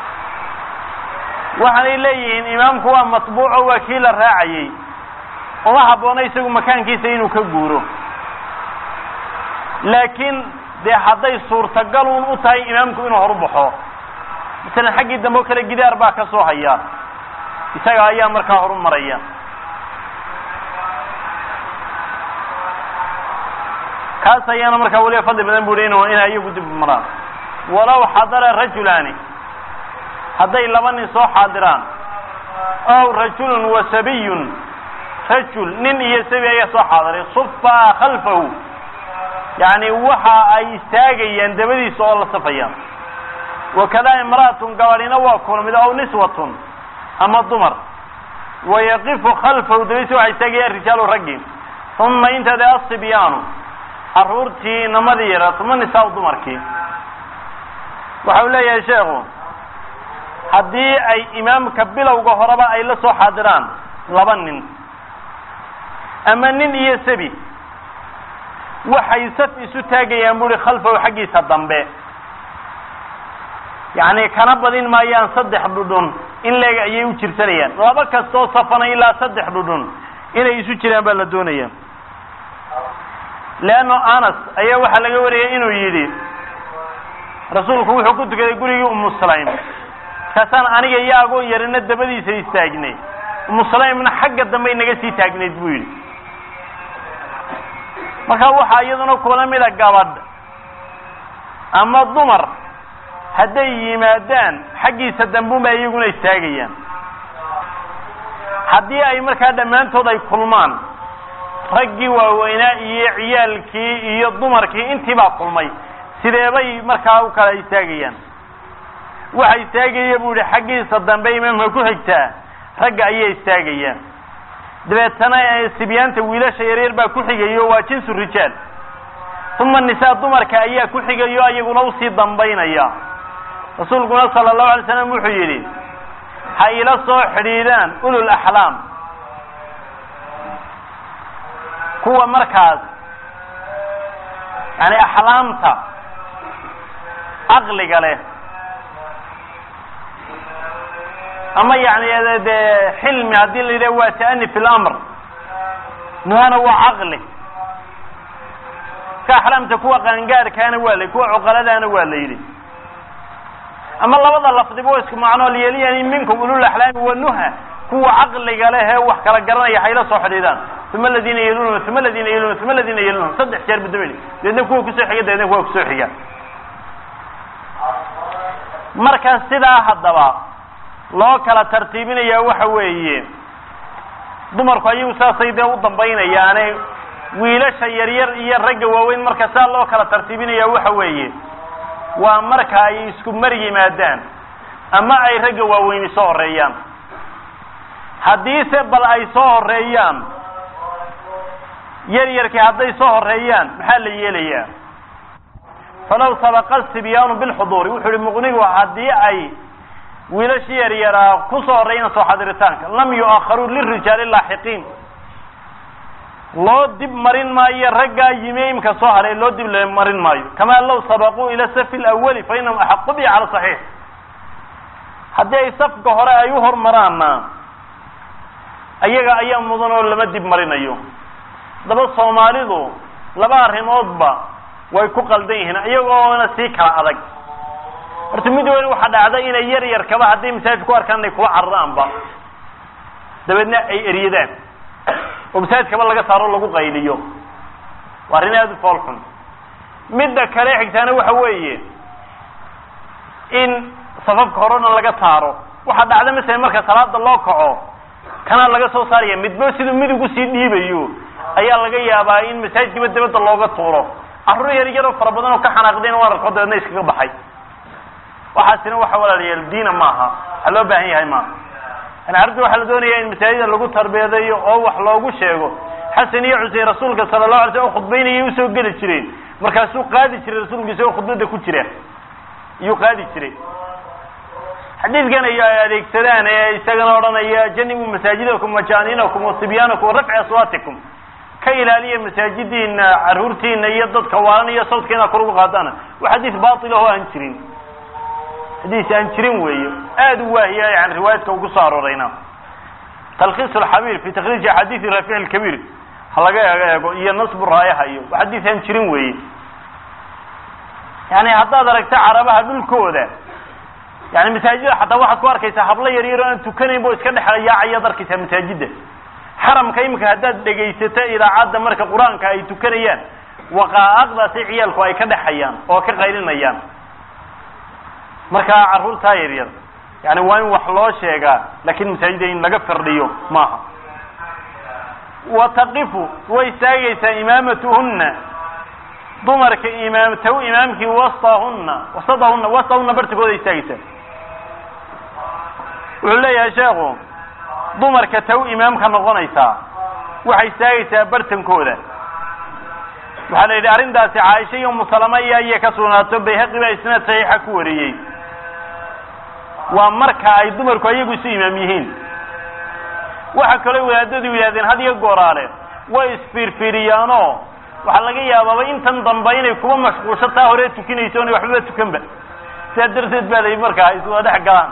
waxaanay leeyihiin imaamku waa matbuuco waa kii la raacayey uma habboona isagu makaankiisa inuu ka guuro laakiin dee hadday suurtagalun u tahay imaamku inuu horu baxo masalan xaggii dambe oo kale gidaar baa ka soo haya isaga ayaa markaa horu maraya kaas ayaana markaa weliba fadli badan bu hi in inay iyagu dib maraan walow xadara rajulaani hadday laba nin soo xaadiraan ow rajulun wa sabiyun rajul nin iyo sabi ayaa soo xaadiray sufaa khalfahu yacni waxa ay istaagayaan dabadiisa oo la safayaan wakada imra'atun gabadhina waa kulmid ow niswatun ama dumar wayaqifu khalfahu dabadiisa waxay istaagayaan rijaalu raggi uma inta de asibyaanu caruurtii inamadii yara uma nisaa dumarkii waxa uu leeyahay sheekhu haddii ay imaamka bilowga horeba ay la soo xaadiraan laba nin ama nin iyo sabi waxay saf isu taagayaan buuhi khalfahu xaggiisa dambe yacni kana badin maayaan saddex dhudhun in leeg ayay u jirsanayaan laba kastoo safana ilaa saddex dhudhun inay isu jiraan baa la doonaya leanno anas ayaa waxaa laga wariyay inuu yidhi rasuulku wuxuu ku tukaday gurigii umu sulaym markaasaan aniga iyo agoon yarina dabadiisa istaagnay umu sulaymna xagga dambe naga sii taagnayd buu yidhi marka waxaa iyaduna kula mida gabadh ama dumar hadday yimaadaan xaggiisa dambuunba iyaguna istaagayaan haddii ay markaa dhammaantood ay kulmaan raggii waaweynaa iyo ciyaalkii iyo dumarkii intiibaa kulmay sideebay markaa u kala istaagayaan waxa istaagaya buu yihi xaggiisa dambe imaamka ku xigtaa ragga ayay istaagayaan dabeetana sibyaanta wiilasha yaryar baa ku xigayo waa jinsu rijaal uma nisaa dumarka ayaa ku xigayo ayaguna usii dambaynaya rasuulkuna sala allahu alay slam wuxuu yidhi ha ila soo xidhiidaan ulul axlaam kuwa markaas yani axlaamta caqliga leh ama yani de xilmi haddii la yidhaha waa ta'ani fi lamr nuhana waa caqli ka axlaamta kuwa qaangaarkaana waa la kuwa cuqaladaana waa la yidhi ama labada lafdiba wa isku macnoo lyeliyani minkum ulul axlaami wanuha kuwa caqliga leh ee wax kala garanaya hayla soo xidhiidaan uma aladiina yelunhum uma aladiina yelunhum uma aladiina yelunhum saddex jeer budumeli dabeedna kuwa kusoo xiga dabeedna kuwa kusoo xiga marka sidaa haddaba loo kala tartiibinaya waxa weeye dumarku ayagu saasay dee u dambaynayaane wiilasha yaryar iyo ragga waaweyn marka saa loo kala tartiibinaya waxa weeye waa marka ay isku mar yimaadaan ama ay ragga waaweyni soo horeeyaan haddiise bal ay soo horeeyaan yaryarkii hadday soo horeeyaan maxaa la yeelayaa falaw sabaqa sibyaanu bilxuduuri wuxuu ihi muqnigu haddii ay wiilashii yaryaraa ku soo horreeyaan soo xadiritaanka lam yu'akharuu lirijaali laaxiqiin loo dib marin maayo raggaa yimi imka soo haray loo dib marin maayo kamaa law sabaquu ila safi lawali fa inahum axaqu bihi cala saxiix haddii ay safka hore ay u hormaraanna ayaga ayaa mudan oo lama dib marinayo haddaba soomaalidu laba arrimoodba way ku qaldan yihiin iyagoona sii kala adag horta mid weyn waxaa dhacda inay yar yarkaba hadday masaajid ku arkaan inay kula cararaanba dabeedna ay eryadaan oo masaajidkaba laga saaro lagu qayliyo waa arrin aada u fool xun midda kale xigtaana waxa weeye in safafka horena laga saaro waxaa dhacda masalan marka salaada loo kaco kanaa laga soo saaraya midba siduu midig usii dhiibayo ayaa laga yaabaa in masaajidkiiba dabadda looga tuuro carruur yar yaroo fara badan oo ka xanaaqdayna waan arko dabeedna iskaga baxay waxaasina waxa walaalayaal diina maaha waxa loo baahan yahay maaha yani carruurta waxaa la doonaya in masaajida lagu tarbiyadeeyo oo wax loogu sheego xasan iyo xusein rasuulka sala lahu alay slam oo khudbaynayay usoo geli jireen markaasuu qaadi jiray rasuulku isagoo khudbadda ku jira iyuu qaadi jiray xadiidkan ay adeegsadaan ee isagana odhanaya janibu masaajidakum wajaaninakum wasibyaanakum warafci aswaatikum ka ilaaliya masaajidiina carruurtiina iyo dadka waalan iyo sawdka inaad kor ugu qaadaan waa xadiis batil ah oo aan jirin xadiis aan jirin weeye aada u waahiya yani riwaayadka uu kusoo aroorayna talkhiis alxabiir fi takhriiji axaadiisi rafic alkabiir ha laga eego iyo nasbu raayaha iyo waa xadiis aan jirin weeye yani haddaad aragta carabaha dhulkooda yani masaajida xataa waxaad ku arkaysaa hablo yar yar o aan tukanayn bo iska dhex yaacayaad arkaysaa masaajida xaramka imika haddaad dhegaysato idaacadda marka qur-aanka ay tukanayaan waqaa'aqdaasi ciyaalku ay ka dhexayaan oo ka qaylinayaan markaa carruurtaa yar yar yani waa in wax loo sheegaa lakin masaajida in laga firdhiyo maaha wa taqifu way istaagaysaa imaamatuhuna dumarka imaam taw imaamkii wastahuna wasadahuna wastahuna bartigooda istaagaysaa wuxuu leeyahay sheekhu dumarka taw imaamka noqonaysaa waxay istaagaysaa bartankooda waxaa la yidhi arrintaasi caaisha iyo umusalama iyo ayay ka sugnaato bayhaqi baa isnaad saxiixa ku wariyey waa marka ay dumarku ayagu isu imaam yihiin waxa kaloo wadaadadu yidhahdeen had iyo gooraale way isfiirfiiriyaanoo waxaa laga yaabaaba intan dambe inay kuba mashquulsho taa hore tukinayso ona waxbaba tukanba sidaa darteed baa la markaa ay iswada dhex galaan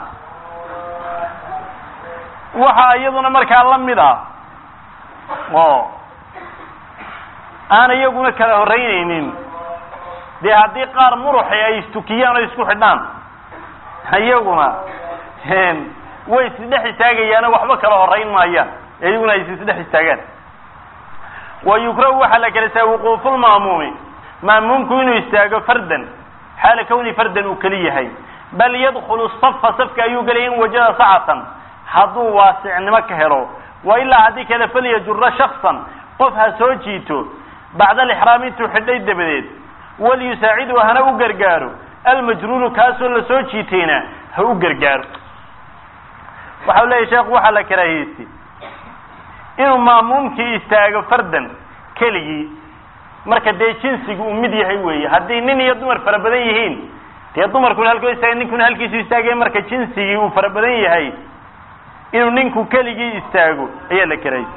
waxa iyaduna markaa la mid ah oo aan iyaguna kala horreynaynin dee haddii qaar muruxi ay istukiyaan oo isku xidhaan iyaguna way isdhex istaagayaano waxba kala horrayn maayaan iyaguna ay isdhex istaagaan wa yukrahu waxaa la kala saa wuquufulma'muumi ma'muumku inuu istaago fardan xaala kawni fardan uu keli yahay bal yadkhulu safa safka ayuu gelaya in wajada sacatan hadduu waasicnimo ka helo wa ilaa haddii kale falyajura shaksan qof ha soo jiito bacda alixraam intuu xidhay dabadeed waliyusaacidu hana u gargaaro almajruuru kaasoo la soo jiitayna ha u gargaaro waxa u leeyahy sheekhu waxaa la karaahiyeystay inuu ma'muumkii istaago fardan keligii marka dee jinsigu uu mid yahay weeye haddii nin iyo dumar fara badan yihiin dee dumarkuna halkoo istaaga ninkuna halkiisu istaagaya marka jinsigii uu fara badan yahay inuu ninku keligii istaago ayaa la karayay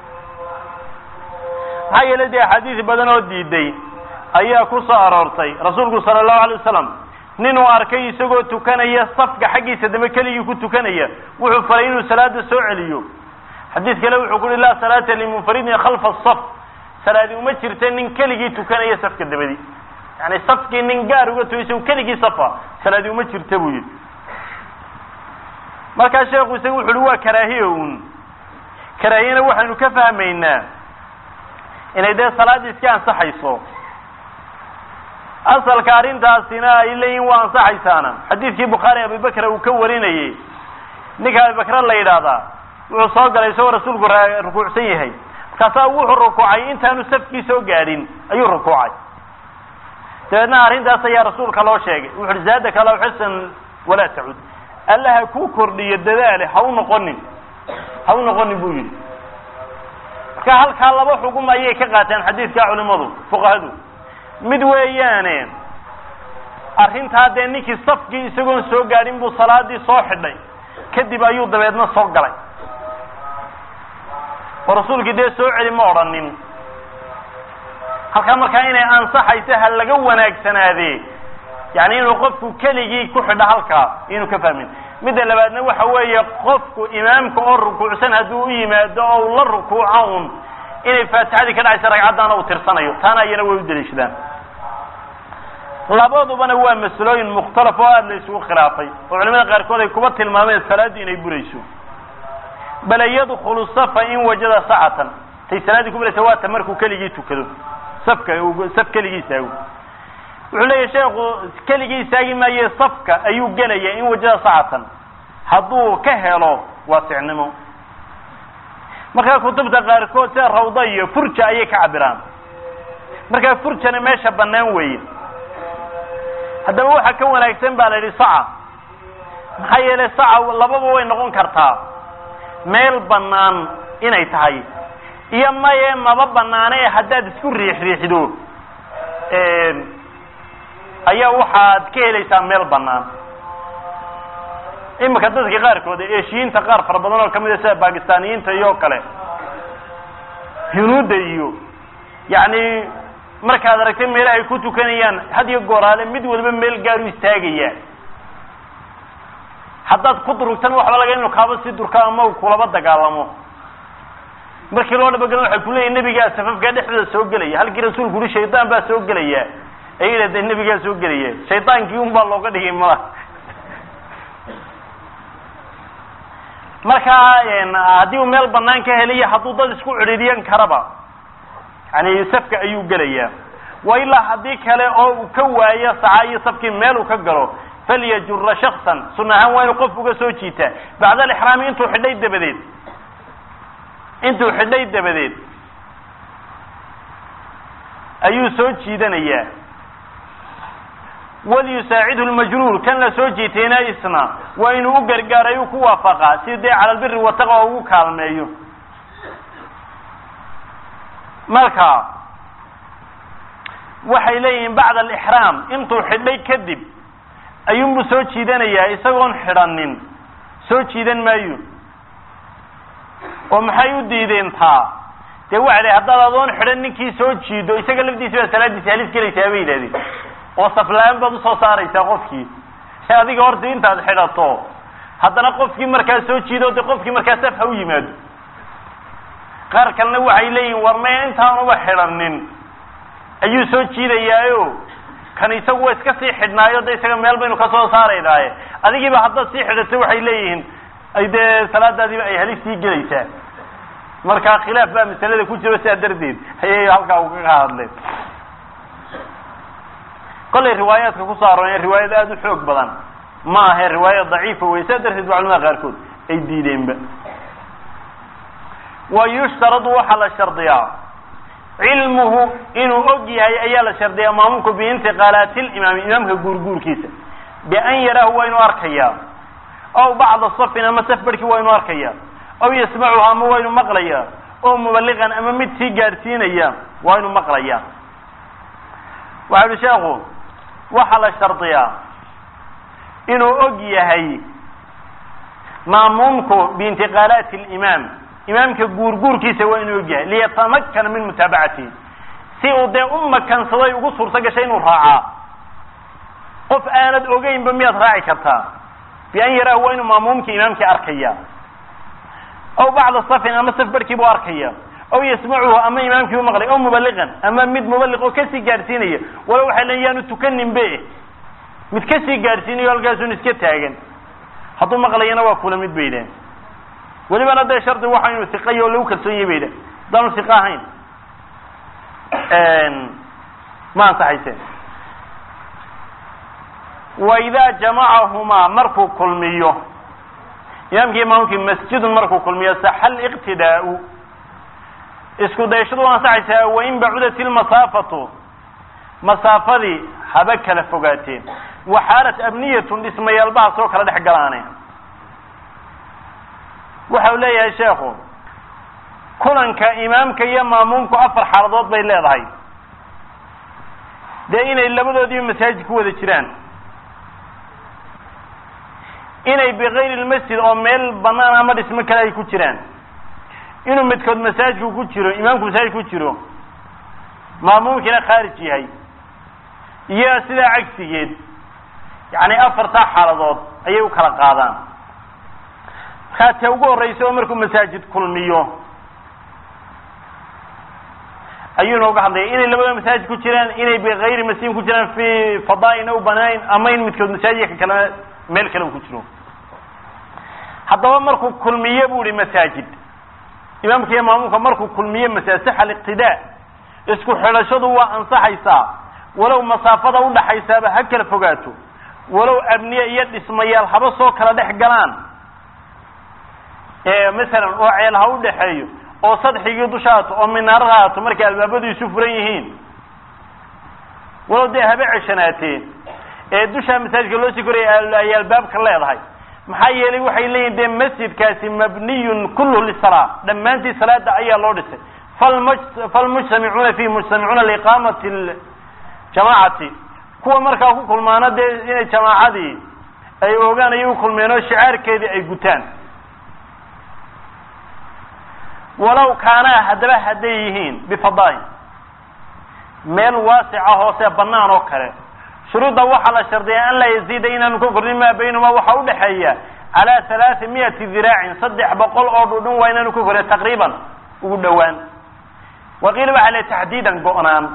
maxaa yeelay dee axaadiis badan oo diiday ayaa ku soo aroortay rasuulku sala allahu alay wasalam ninuu arkay isagoo tukanaya safka xaggiisa dambe keligii ku tukanaya wuxuu faray inuu salaada soo celiyo xadiis kale wuxuu ku uhi laa salaata limunfaridin khalfa asaf salaadi uma jirta nin keligii tukanaya safka dabadi yani safkii nin gaar uga tuyo isagu keligii safa salaadi uma jirta buu yidhi markaa sheekhu isaga wuxu uhi waa karaahiya un karaahiyana waxaynu ka fahmaynaa inay dee salaadii iska ansaxayso asalka arrintaasina ay leeyihin waa ansaxaysaana xadiidkii bukhaari abibakra uu ka warinayey ninka abibakre la yidhaahdaa wuxuu soo galay isagoo rasuulku rukuucsan yahay markaasaa wuxuu rukuucay intaanu safkii soo gaadhin ayuu rukuucay dabeedna arrintaas ayaa rasuulka loo sheegay wuxu uhi zaadaka law xasan walaa tacud alla ha kuu kordhiyo dadaale ha u noqonin ha u noqonin buu yidhi marka halkaa laba xugum ayay ka qaateen xadiidkaa culimadu fuqahadu mid weeyaane arrintaa dee ninkii safkii isagoon soo gaadhin buu salaadii soo xidhay kadib ayuu dabeedna soo galay oo rasuulkii dee soo celi ma odhanin halkaa markaa inay ansaxayso ha laga wanaagsanaadee yani inuu qofku keligii ku xidho halkaa inuu ka fahmin midda labaadna waxa weeye qofku imaamka oo rukuucsan hadduu u yimaado oo u la rukuuco un inay faatixadii ka dhacaysa ragcaddaana uu tirsanayo taana iyana way u daliishadaan labadubana waa masalooyin mukhtalaf oo aada la isugu khilaafay oo culimada qaarkood ay kuba tilmaameen salaadii inay burayso bal yadkulu safa in wajada sacatan tay salaaddii ku buraysa waata markuu keligii tukado safka saf keligii istaago wuxuu leeyahy sheekhu keligii istaagi maaye safka ayuu gelaya in wajada sacatan hadduu ka helo waasicnimo markaa kutubta qaarkood sida rawda iyo furja ayay ka cabiraan markaa furjana meesha bannaan weeye haddaba waxaa ka wanaagsan baa la yidhi saca maxaa yeelay saca lababa way noqon kartaa meel bannaan inay tahay iyo maye maba banaane ee haddaad isku riix riixdo ayaa waxaad ka helaysaa meel bannaan imika dadka qaarkood eshiyiinta qaar fara badan oo kamid a sida bakistaaniyiinta iyo kale hinuudda iyo yacni markaad aragtay meela ay ku tukanayaan had iyo gooraale mid waliba meel gaaru istaagaya haddaad ku durugtan waxba laga inu kaaba sii durka ama kulaba dagaalamo markii loo dhabagelin waxay kuleeyihin nebigaa safafkaa dhexdooda soo gelaya halkii rasuulku uhi shaydaan baa soo gelaya ayay de nebigaa soo gelaya shaydaankii un baa looga dhigay mala markaa haddii uu meel banaan ka helayo hadduu dad isku cidhiidyan karaba yani safka ayuu gelayaa wa ilaa haddii kale oo uu ka waayo saca iyo safkii meel uu ka galo falyajura shaksan sun ahaan waa inuu qof uga soo jiitaa bacda alixraami intuu xidhay dabadeed intuu xidhay dabadeed ayuu soo jiidanayaa walyusaacidhu lmajruur kan la soo jiitayna isna waa inuu u gargaaray u ku waafaqaa si dee cala albiri wataqa oo ugu kaalmeeyo marka waxay leeyihiin bacda alixraam intuu xidhay kadib ayuunbuu soo jiidanayaa isagoon xidhanin soo jiidan maayo oo maxay u diideen taa dee waxa la haddaad adoon xidhan ninkii soo jiido isaga lafdiisi baa salaadiisi halis gelaysaa bay yidhahdeen oo saflaan baad usoo saaraysaa qofkii adiga horta intaad xidhato haddana qofkii markaa soo jiido de qofkii markaa saf ha u yimaado qaar kalena waxay leeyihin war maya intaanuba xidhanin ayuu soo jiidayaayo kan isagu waa iska sii xidhnaayo de isaga meel baynu kasoo saaraynaaye adigiiba haddaad sii xidhato waxay leeyihiin ay dee salaadaadiiba ay halis sii gelaysaa marka khilaaf baa masalada ku jiro sidaa darteed ayay halkaa ugaga hadleen kollay riwaayaadka kusoo arooreen riwaayad aada u xoog badan ma ahe riwaayad daciifa wey sidaa darteed ba culamada qaarkood ay diideenba wa yushtaradu waxaa la shardiyaa cilmuhu inuu og yahay ayaa la shardiyaa maamulku biintiqaalaati limaami imaamka guurguurkiisa bian yaraahu waa inuu arkayaa aw bacda safin ama saf barhkii waa inuu arkayaa aw yasmacuha ama waa inuu maqlayaa oo mubaliqan ama mid sii gaadhsiinaya waa inuu maqlayaa waxa uhi sheekhu waxaa la shardiyaa inuu og yahay maamuumku biintiqaalaati limaam imaamka guurguurkiisa waa inuu og yahay liyatamakana min mutaabacatihi si uu dee u makansaday ugu suurto gashay inuu raacaa qof aanad ogeynba miyaad raaci kartaa bian yaraahu waa inuu maamuumkii imaamkii arkaya aw bacda safin ama saf barhkii buu arkaya aw yasmacuhu ama imaamkii u maqlay aw mubaliqan ama mid mubaliq oo kasii gaadhsiinaya wala waxay leeyiin yaanu tukanin be mid kasii gaadhsiinayo halkaasun iska taagan hadduu maqlayana waa kula mid bay idhahen welibana dee shardi waxa inuu iqayo oo lagu kalsoon yahy bay idhahen haddaanu iqa ahayn ma ansaxayseen wa idaa jamacahumaa markuu kulmiyo imaamkii imaamkii masjidun markuu kulmiyo saxa liqtidaau isku dayashadu waa ansaxaysaa wain bacudat ilmasaafatu masaafadii haba kala fogaateen waxaalat abniyatun dhismayaalbaha soo kala dhex galaane waxa uu leeyahay sheekhu kulanka imaamka iyo maamuumku afar xaaladood bay leedahay dee inay labadoodiiba masaajid ku wada jiraan inay bikayri lmasjid oo meel banaan ama dhismo kale ay ku jiraan inuu midkood masaajidku ku jiro imaamku masaajid ku jiro maamuumkiina khaarij yahay iyo sidaa cagsigeed yacni afartaa xaaladood ayay u kala qaadaan markaa tee ugu horreysa oo markuu masaajid kulmiyo ayuu inooga hadlaya inay labada masaajid ku jiraan inay bikayri masjidin ku jiraan fi fadaaina u banayn ama in midkood masaajidka kale meel kale uu ku jiro haddaba markuu kulmiye bu ihi masaajid imaamka iyo maamuumka markuu kulmiye masaajid saxa aliqtidaa isku xidhashadu waa ansaxaysaa walow masaafada udhaxaysaaba ha kala fogaato walow abniye iyo dhismayaal haba soo kala dhex galaan masalan oo ceel ha u dhexeeyo oo sadxigii dusha haato oo minaarad haato markay albaabadu isu furan yihiin walow dee haba ceshanaatee ee dushaa masaajidka loo sii koraya ay albaabka leedahay maxaa yeelay waxay leeyihin dee masjidkaasi mabniyun kulluhu lisalaa dhammaantii salaada ayaa loo dhisay falm falmujtamicuuna fihi mujtamicuuna liiqaamati ljamaacati kuwa markaa ku kulmaana dee inay jamaacadii ay ogaan ayay u kulmeen oo shicaarkeedii ay gutaan walow kaanaa haddaba hadday yihiin bifadaain meel waasica hoose banaan oo kale shuruudda waxaa la shardiyaa an laa yaziida inaanu ka kordhin maa baynahuma waxaa udhexeeya calaa halaai miyati diraacin saddex boqol oo dhudhun waa inaanu ka kordhin taqriiban ugu dhowaan waqiila waxaa le taxdiidan go-naan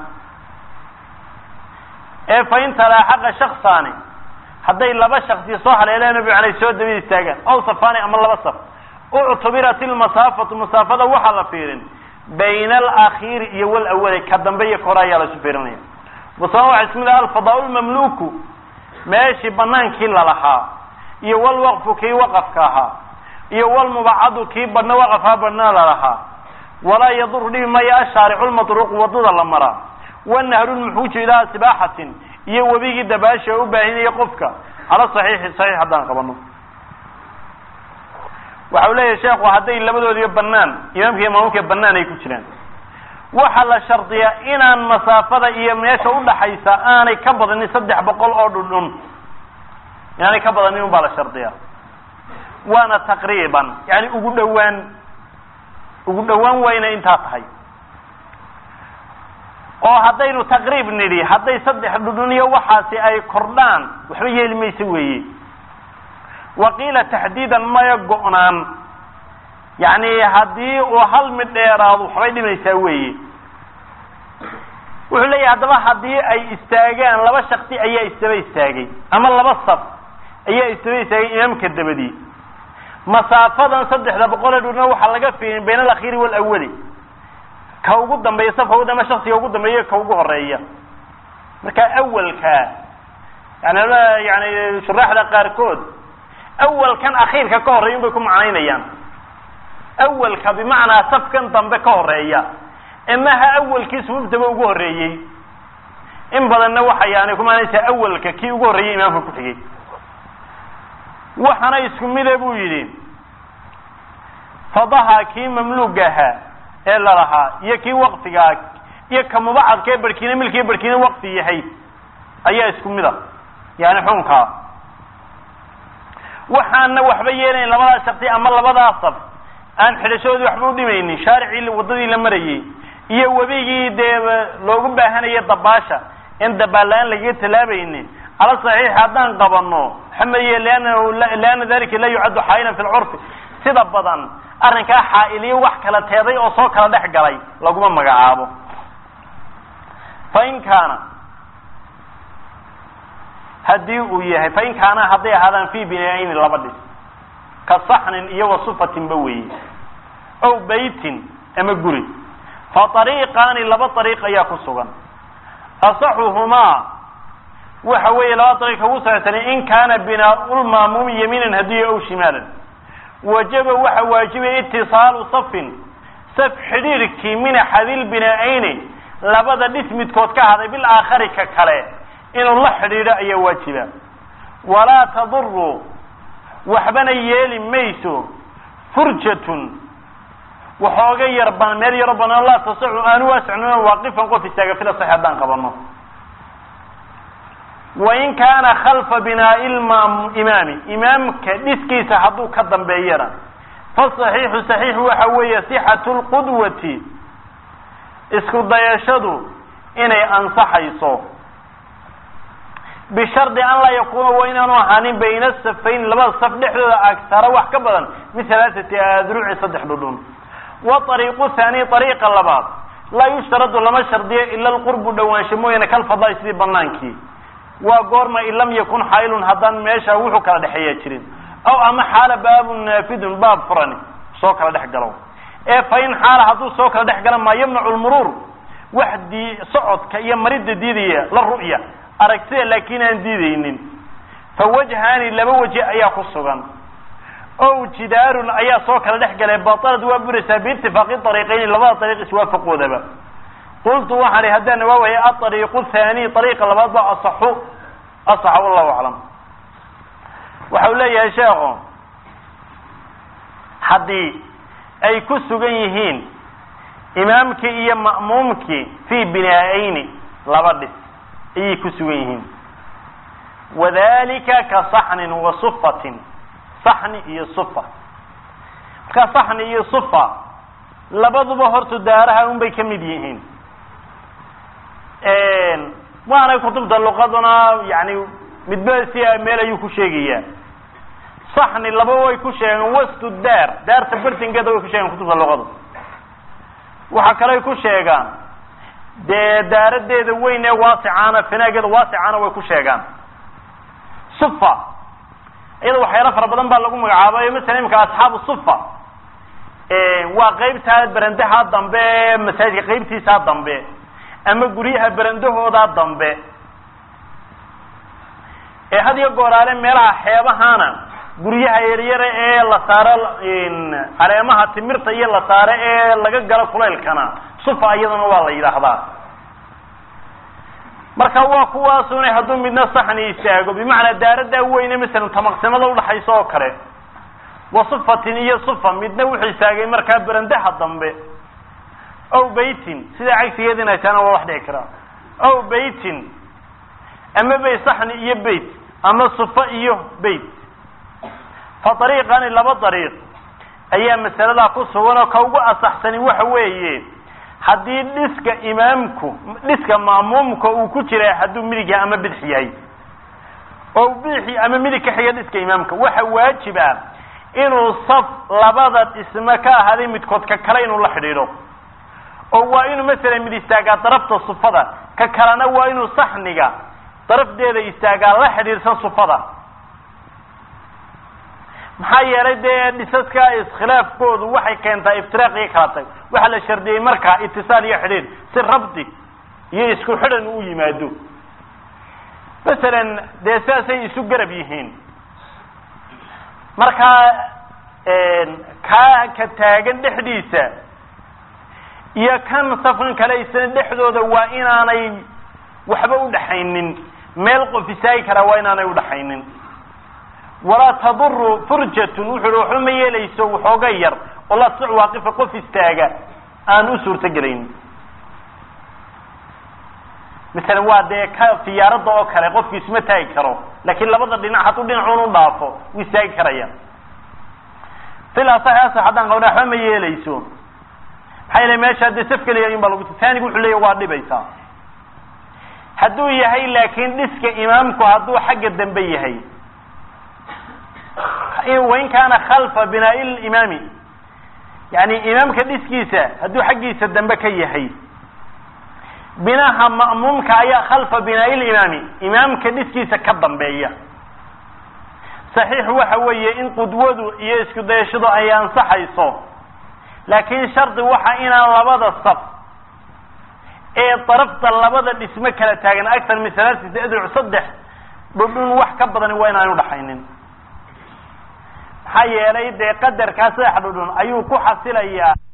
ee fain talaaxaqa shaksaani hadday laba shaksi soo haleeleen bimacnay soo dabid istaagaan aw safaani ama laba saf uctubirat ilmasaafatu masaafada waxaa la fiirin bayna alakhiiri iyo walawali ka dambe iyo kore ayaa laisu fiirinaya wasama waxa isku mid ah alfadaa lmamluku meeshii banaankii lalahaa iyo walwaqfu kii waqafka ahaa iyo walmubacadu kii badhna waqafhaa badhna lalahaa walaa yaduru dhibi maya ashaaricu lmatruuq wadada la maraa wanahru lmuxuuju ilaa sibaaxatin iyo webigii dabaasha u baahinaya qofka cala saxiixi saxiix haddaan qabano waxa u leeyahay sheekhu hadday labadoodiba banaan imaamka iyo maamulka banaan ay ku jiraan waxaa la shardiyaa inaan masaafada iyo meesha udhaxaysa aanay ka badanin saddex boqol oo dhundhun inaanay ka badanin un baa la shardiyaa waana taqriiban yani ugu dhowaan ugu dhowaan wayna intaa tahay oo haddaynu taqriib nidhi hadday saddex dhudhun iyo waxaasi ay kordhaan waxba yeeli mayso weeye waqiila taxdiidan maya go-naan yacni haddii uu hal mid dheeraado waxbay dhimaysaa weeye wuxuu leeyahay haddaba haddii ay istaagaan laba shaksi ayaa isdaba istaagay ama laba saf ayaa isdaba istaagay imaamka dabadii masaafadan saddexda boqol ee dhudhuna waxaa laga fiirin bayna alakhiiri walawali ka ugu dambeeya safka ugu dambeya shaksiga ugu dambeeya ka ugu horeeya marka awalka yani yani shuraaxda qaarkood awalkan akhiirka ka horreeya un bay ku macnaynayaan awalka bimacnaa safkan dambe ka horeeya imaha awalkii sufuuftaba ugu horreeyey in badanna waxa yani ku macnaysaa awalka kii ugu horreeyey imaamka ku xigay waxaana isku mide buu yidhi fadaha kii mamluuga ahaa ee lalahaa iyo kii waqfigaa iyo ka mubacadka ee barhkiina milkiiyo barhkiina waqfi yahay ayaa isku mida yani xunkaa waxaana waxba yeelayn labadaa shaksi ama labadaa saf aan xidhashadoodii waxba u dhimaynin shaaricii waddadii la marayey iyo webigii dee loogu baahanaya dabaasha in dabaalla-aan lagaga talaabaynin cala saxiix haddaan qabano xamaye liannahu lianna dalika la yucaddu xaa'ilan fi lcurfi sida badan arrinkaa xaa'iliyo wax kala teeday oo soo kala dhex galay laguma magacaabo fa in kaana haddii uu yahay fain kaana hadday ahaadaan fi binayni laba dhis ka saxnin iyo wasufatinba weeye ow beytin ama guri fa ariiqaani laba ariiq ayaa ku sugan asaxuhumaa waxa weeye laba ariiq ugu saxsani in kaana binaaulmaamuumi yamiinan hadiyo ow shimaalan wajaba waxa waajibaya itisaalu safin saf xidhiirkii min axadil binaa-ayni labada dhis midkood ka haday bil aakhari ka kale inuu la xidhiidho ayaa waajiba walaa taduru waxbana yeeli mayso furjatun waxooga yar ban meel yaro banaan laa tasacu aanu waasicnuna waaqifan qof istaaga fila sax haddaan qabano wain kaana khalfa binaa'i imaami imaamka dhiskiisa hadduu ka dambeeyana fasaxiixu saxiixu waxa weeye sixatu lqudwati isku dayashadu inay ansaxayso bishardi an laa yakuuna waa inaanu ahaanin bayna safayn labada saf dhexdooda agtara wax ka badan min halaaثati adruci saddex dhudhun wa ariiqu haani ariiqa labaad laa yushtaradu lama shardiyo ila lqurbu dhawaansho mooyaane kalfadai sidii banaankii waa goorma in lam yakun xaylun haddaan meesha wuxuu kala dhexeeya jirin aw ama xaala baabun naafidun baab furani soo kala dhex galo ee fa in xaala hadduu soo kala dhex gala maa yamnacu lmuruur wax dii socodka iyo maridda diidaya la ru'ya aragtida laakiin aan diidaynin fa wajhaani laba waji ayaa ku sugan ow jidaarun ayaa soo kala dhex galay batalad waa buraysaa biitifaaqi ariiqayni labada ariiq iswaafaqoodaba qultu waxaan ihi haddaan waawaya aariiqu haani ariiqa labaad ba asaxu asaxa wallahu aclam waxau leeyahay sheekhu haddii ay ku sugan yihiin imaamkii iyo ma'muumkii fii binaa-ayni laba dhis ayay ku sugan yihiin wadalika ka saxnin wa sufatin saxni iyo sufa marka saxni iyo sufa labaduba horta daaraha un bay ka mid yihiin waana kutubta luqaduna yani midba si meel ayuu ku sheegayaa saxni laba way ku sheegeen wastu daar daarta bartinkeeda way ku sheegeen kutubta luqada waxa kale ay ku sheegaan dee daaradeeda weyn ee waasicaana finaageeda waasicaana way ku sheegaan sufa iyada waxyaalo fara badan baa lagu magacaabayo masala imika asxaabu sufa waa qeybtaa berendaha dambe ee masaajidka qeybtiisaa dambe ama guryaha berendahoodaa dambe ee had iyo gooraale meelaha xeebahana guryaha yaryare ee la saaro caleemaha timirta iyo la saaro ee laga galo kulaylkana sufa iyadana waa la yidhaahdaa marka waa kuwaasuna hadduu midna saxni istaago bimacnaa daaradaa weyne masalan tamaqsimada udhaxaysa oo kale wa sufatin iyo sufa midna wuxuu istaagay markaa berendaha dambe ow beytin sidaa cagsigeed inay tahana waa wax dhici karaa ow beytin ama bay saxni iyo beyt ama sufa iyo beyt fa ariiqani laba ariiq ayaa masaladaa ku sugan oo ka ugu asaxsani waxa weeye haddii dhiska imaamku dhiska ma'muumka uu ku jira hadduu midig yahay ama bidix yahay oo bidixi ama midig ka xiga dhiska imaamka waxa waajib ah inuu saf labada dhisme ka ahaaday midkood ka kale inuu la xidhiidho oo waa inuu masalan mid istaagaa darafta sufada ka kalena waa inuu saxniga darafdeeda istaagaa la xidhiidhsan sufada maxaa yeelay dee dhisaska iskhilaafkoodu waxay keentaa iftiraaq iyo kala tag waxaa la shardiyey markaa itisaal iyo xidhiidh si rabdi iyo isku xidhan u yimaado masalan dee sidaasay isu garab yihiin markaa kaa ka taagan dhexdiisa iyo kan safkan kale isna dhexdooda waa inaanay waxba udhaxaynin meel qof istaagi karaa waa inaanay udhaxaynin walaa taduru furjatun wuxu uhi waxba ma yeelayso waxooga yar oo laa tasic waaqifa qof istaaga aan u suurto gelaynin masalan waa dee ka fiyaaradda oo kale qofki isma taagi karo laakiin labada dhinac hadduu dhinacuun u dhaafo wuu istaagi karaya fila sax asax haddaan qabna waxba ma yeelayso maxaa yeele meesha dee saf keliya in baa lagu taanigu wuxuu leeya waa dhibaysaa hadduu yahay laakiin dhiska imaamku hadduu xagga dambe yahay wain kaana khalfa binaa'i limaami yani imaamka dhiskiisa hadduu xaggiisa dambe ka yahay binaha ma'muumka ayaa khalfa binaa'i limaami imaamka dhiskiisa ka dambeeya saxiixu waxa weeye in qudwadu iyo isku dayashadu ay ansaxayso laakiin shardi waxa inaan labada saf ee darafta labada dhismo kala taagan actar min salaasati adruc saddex dhudhun wax ka badani waa inaan udhaxaynin maxaa yeelay dee qadarkaa saddex dhudhun ayuu ku xasilayaa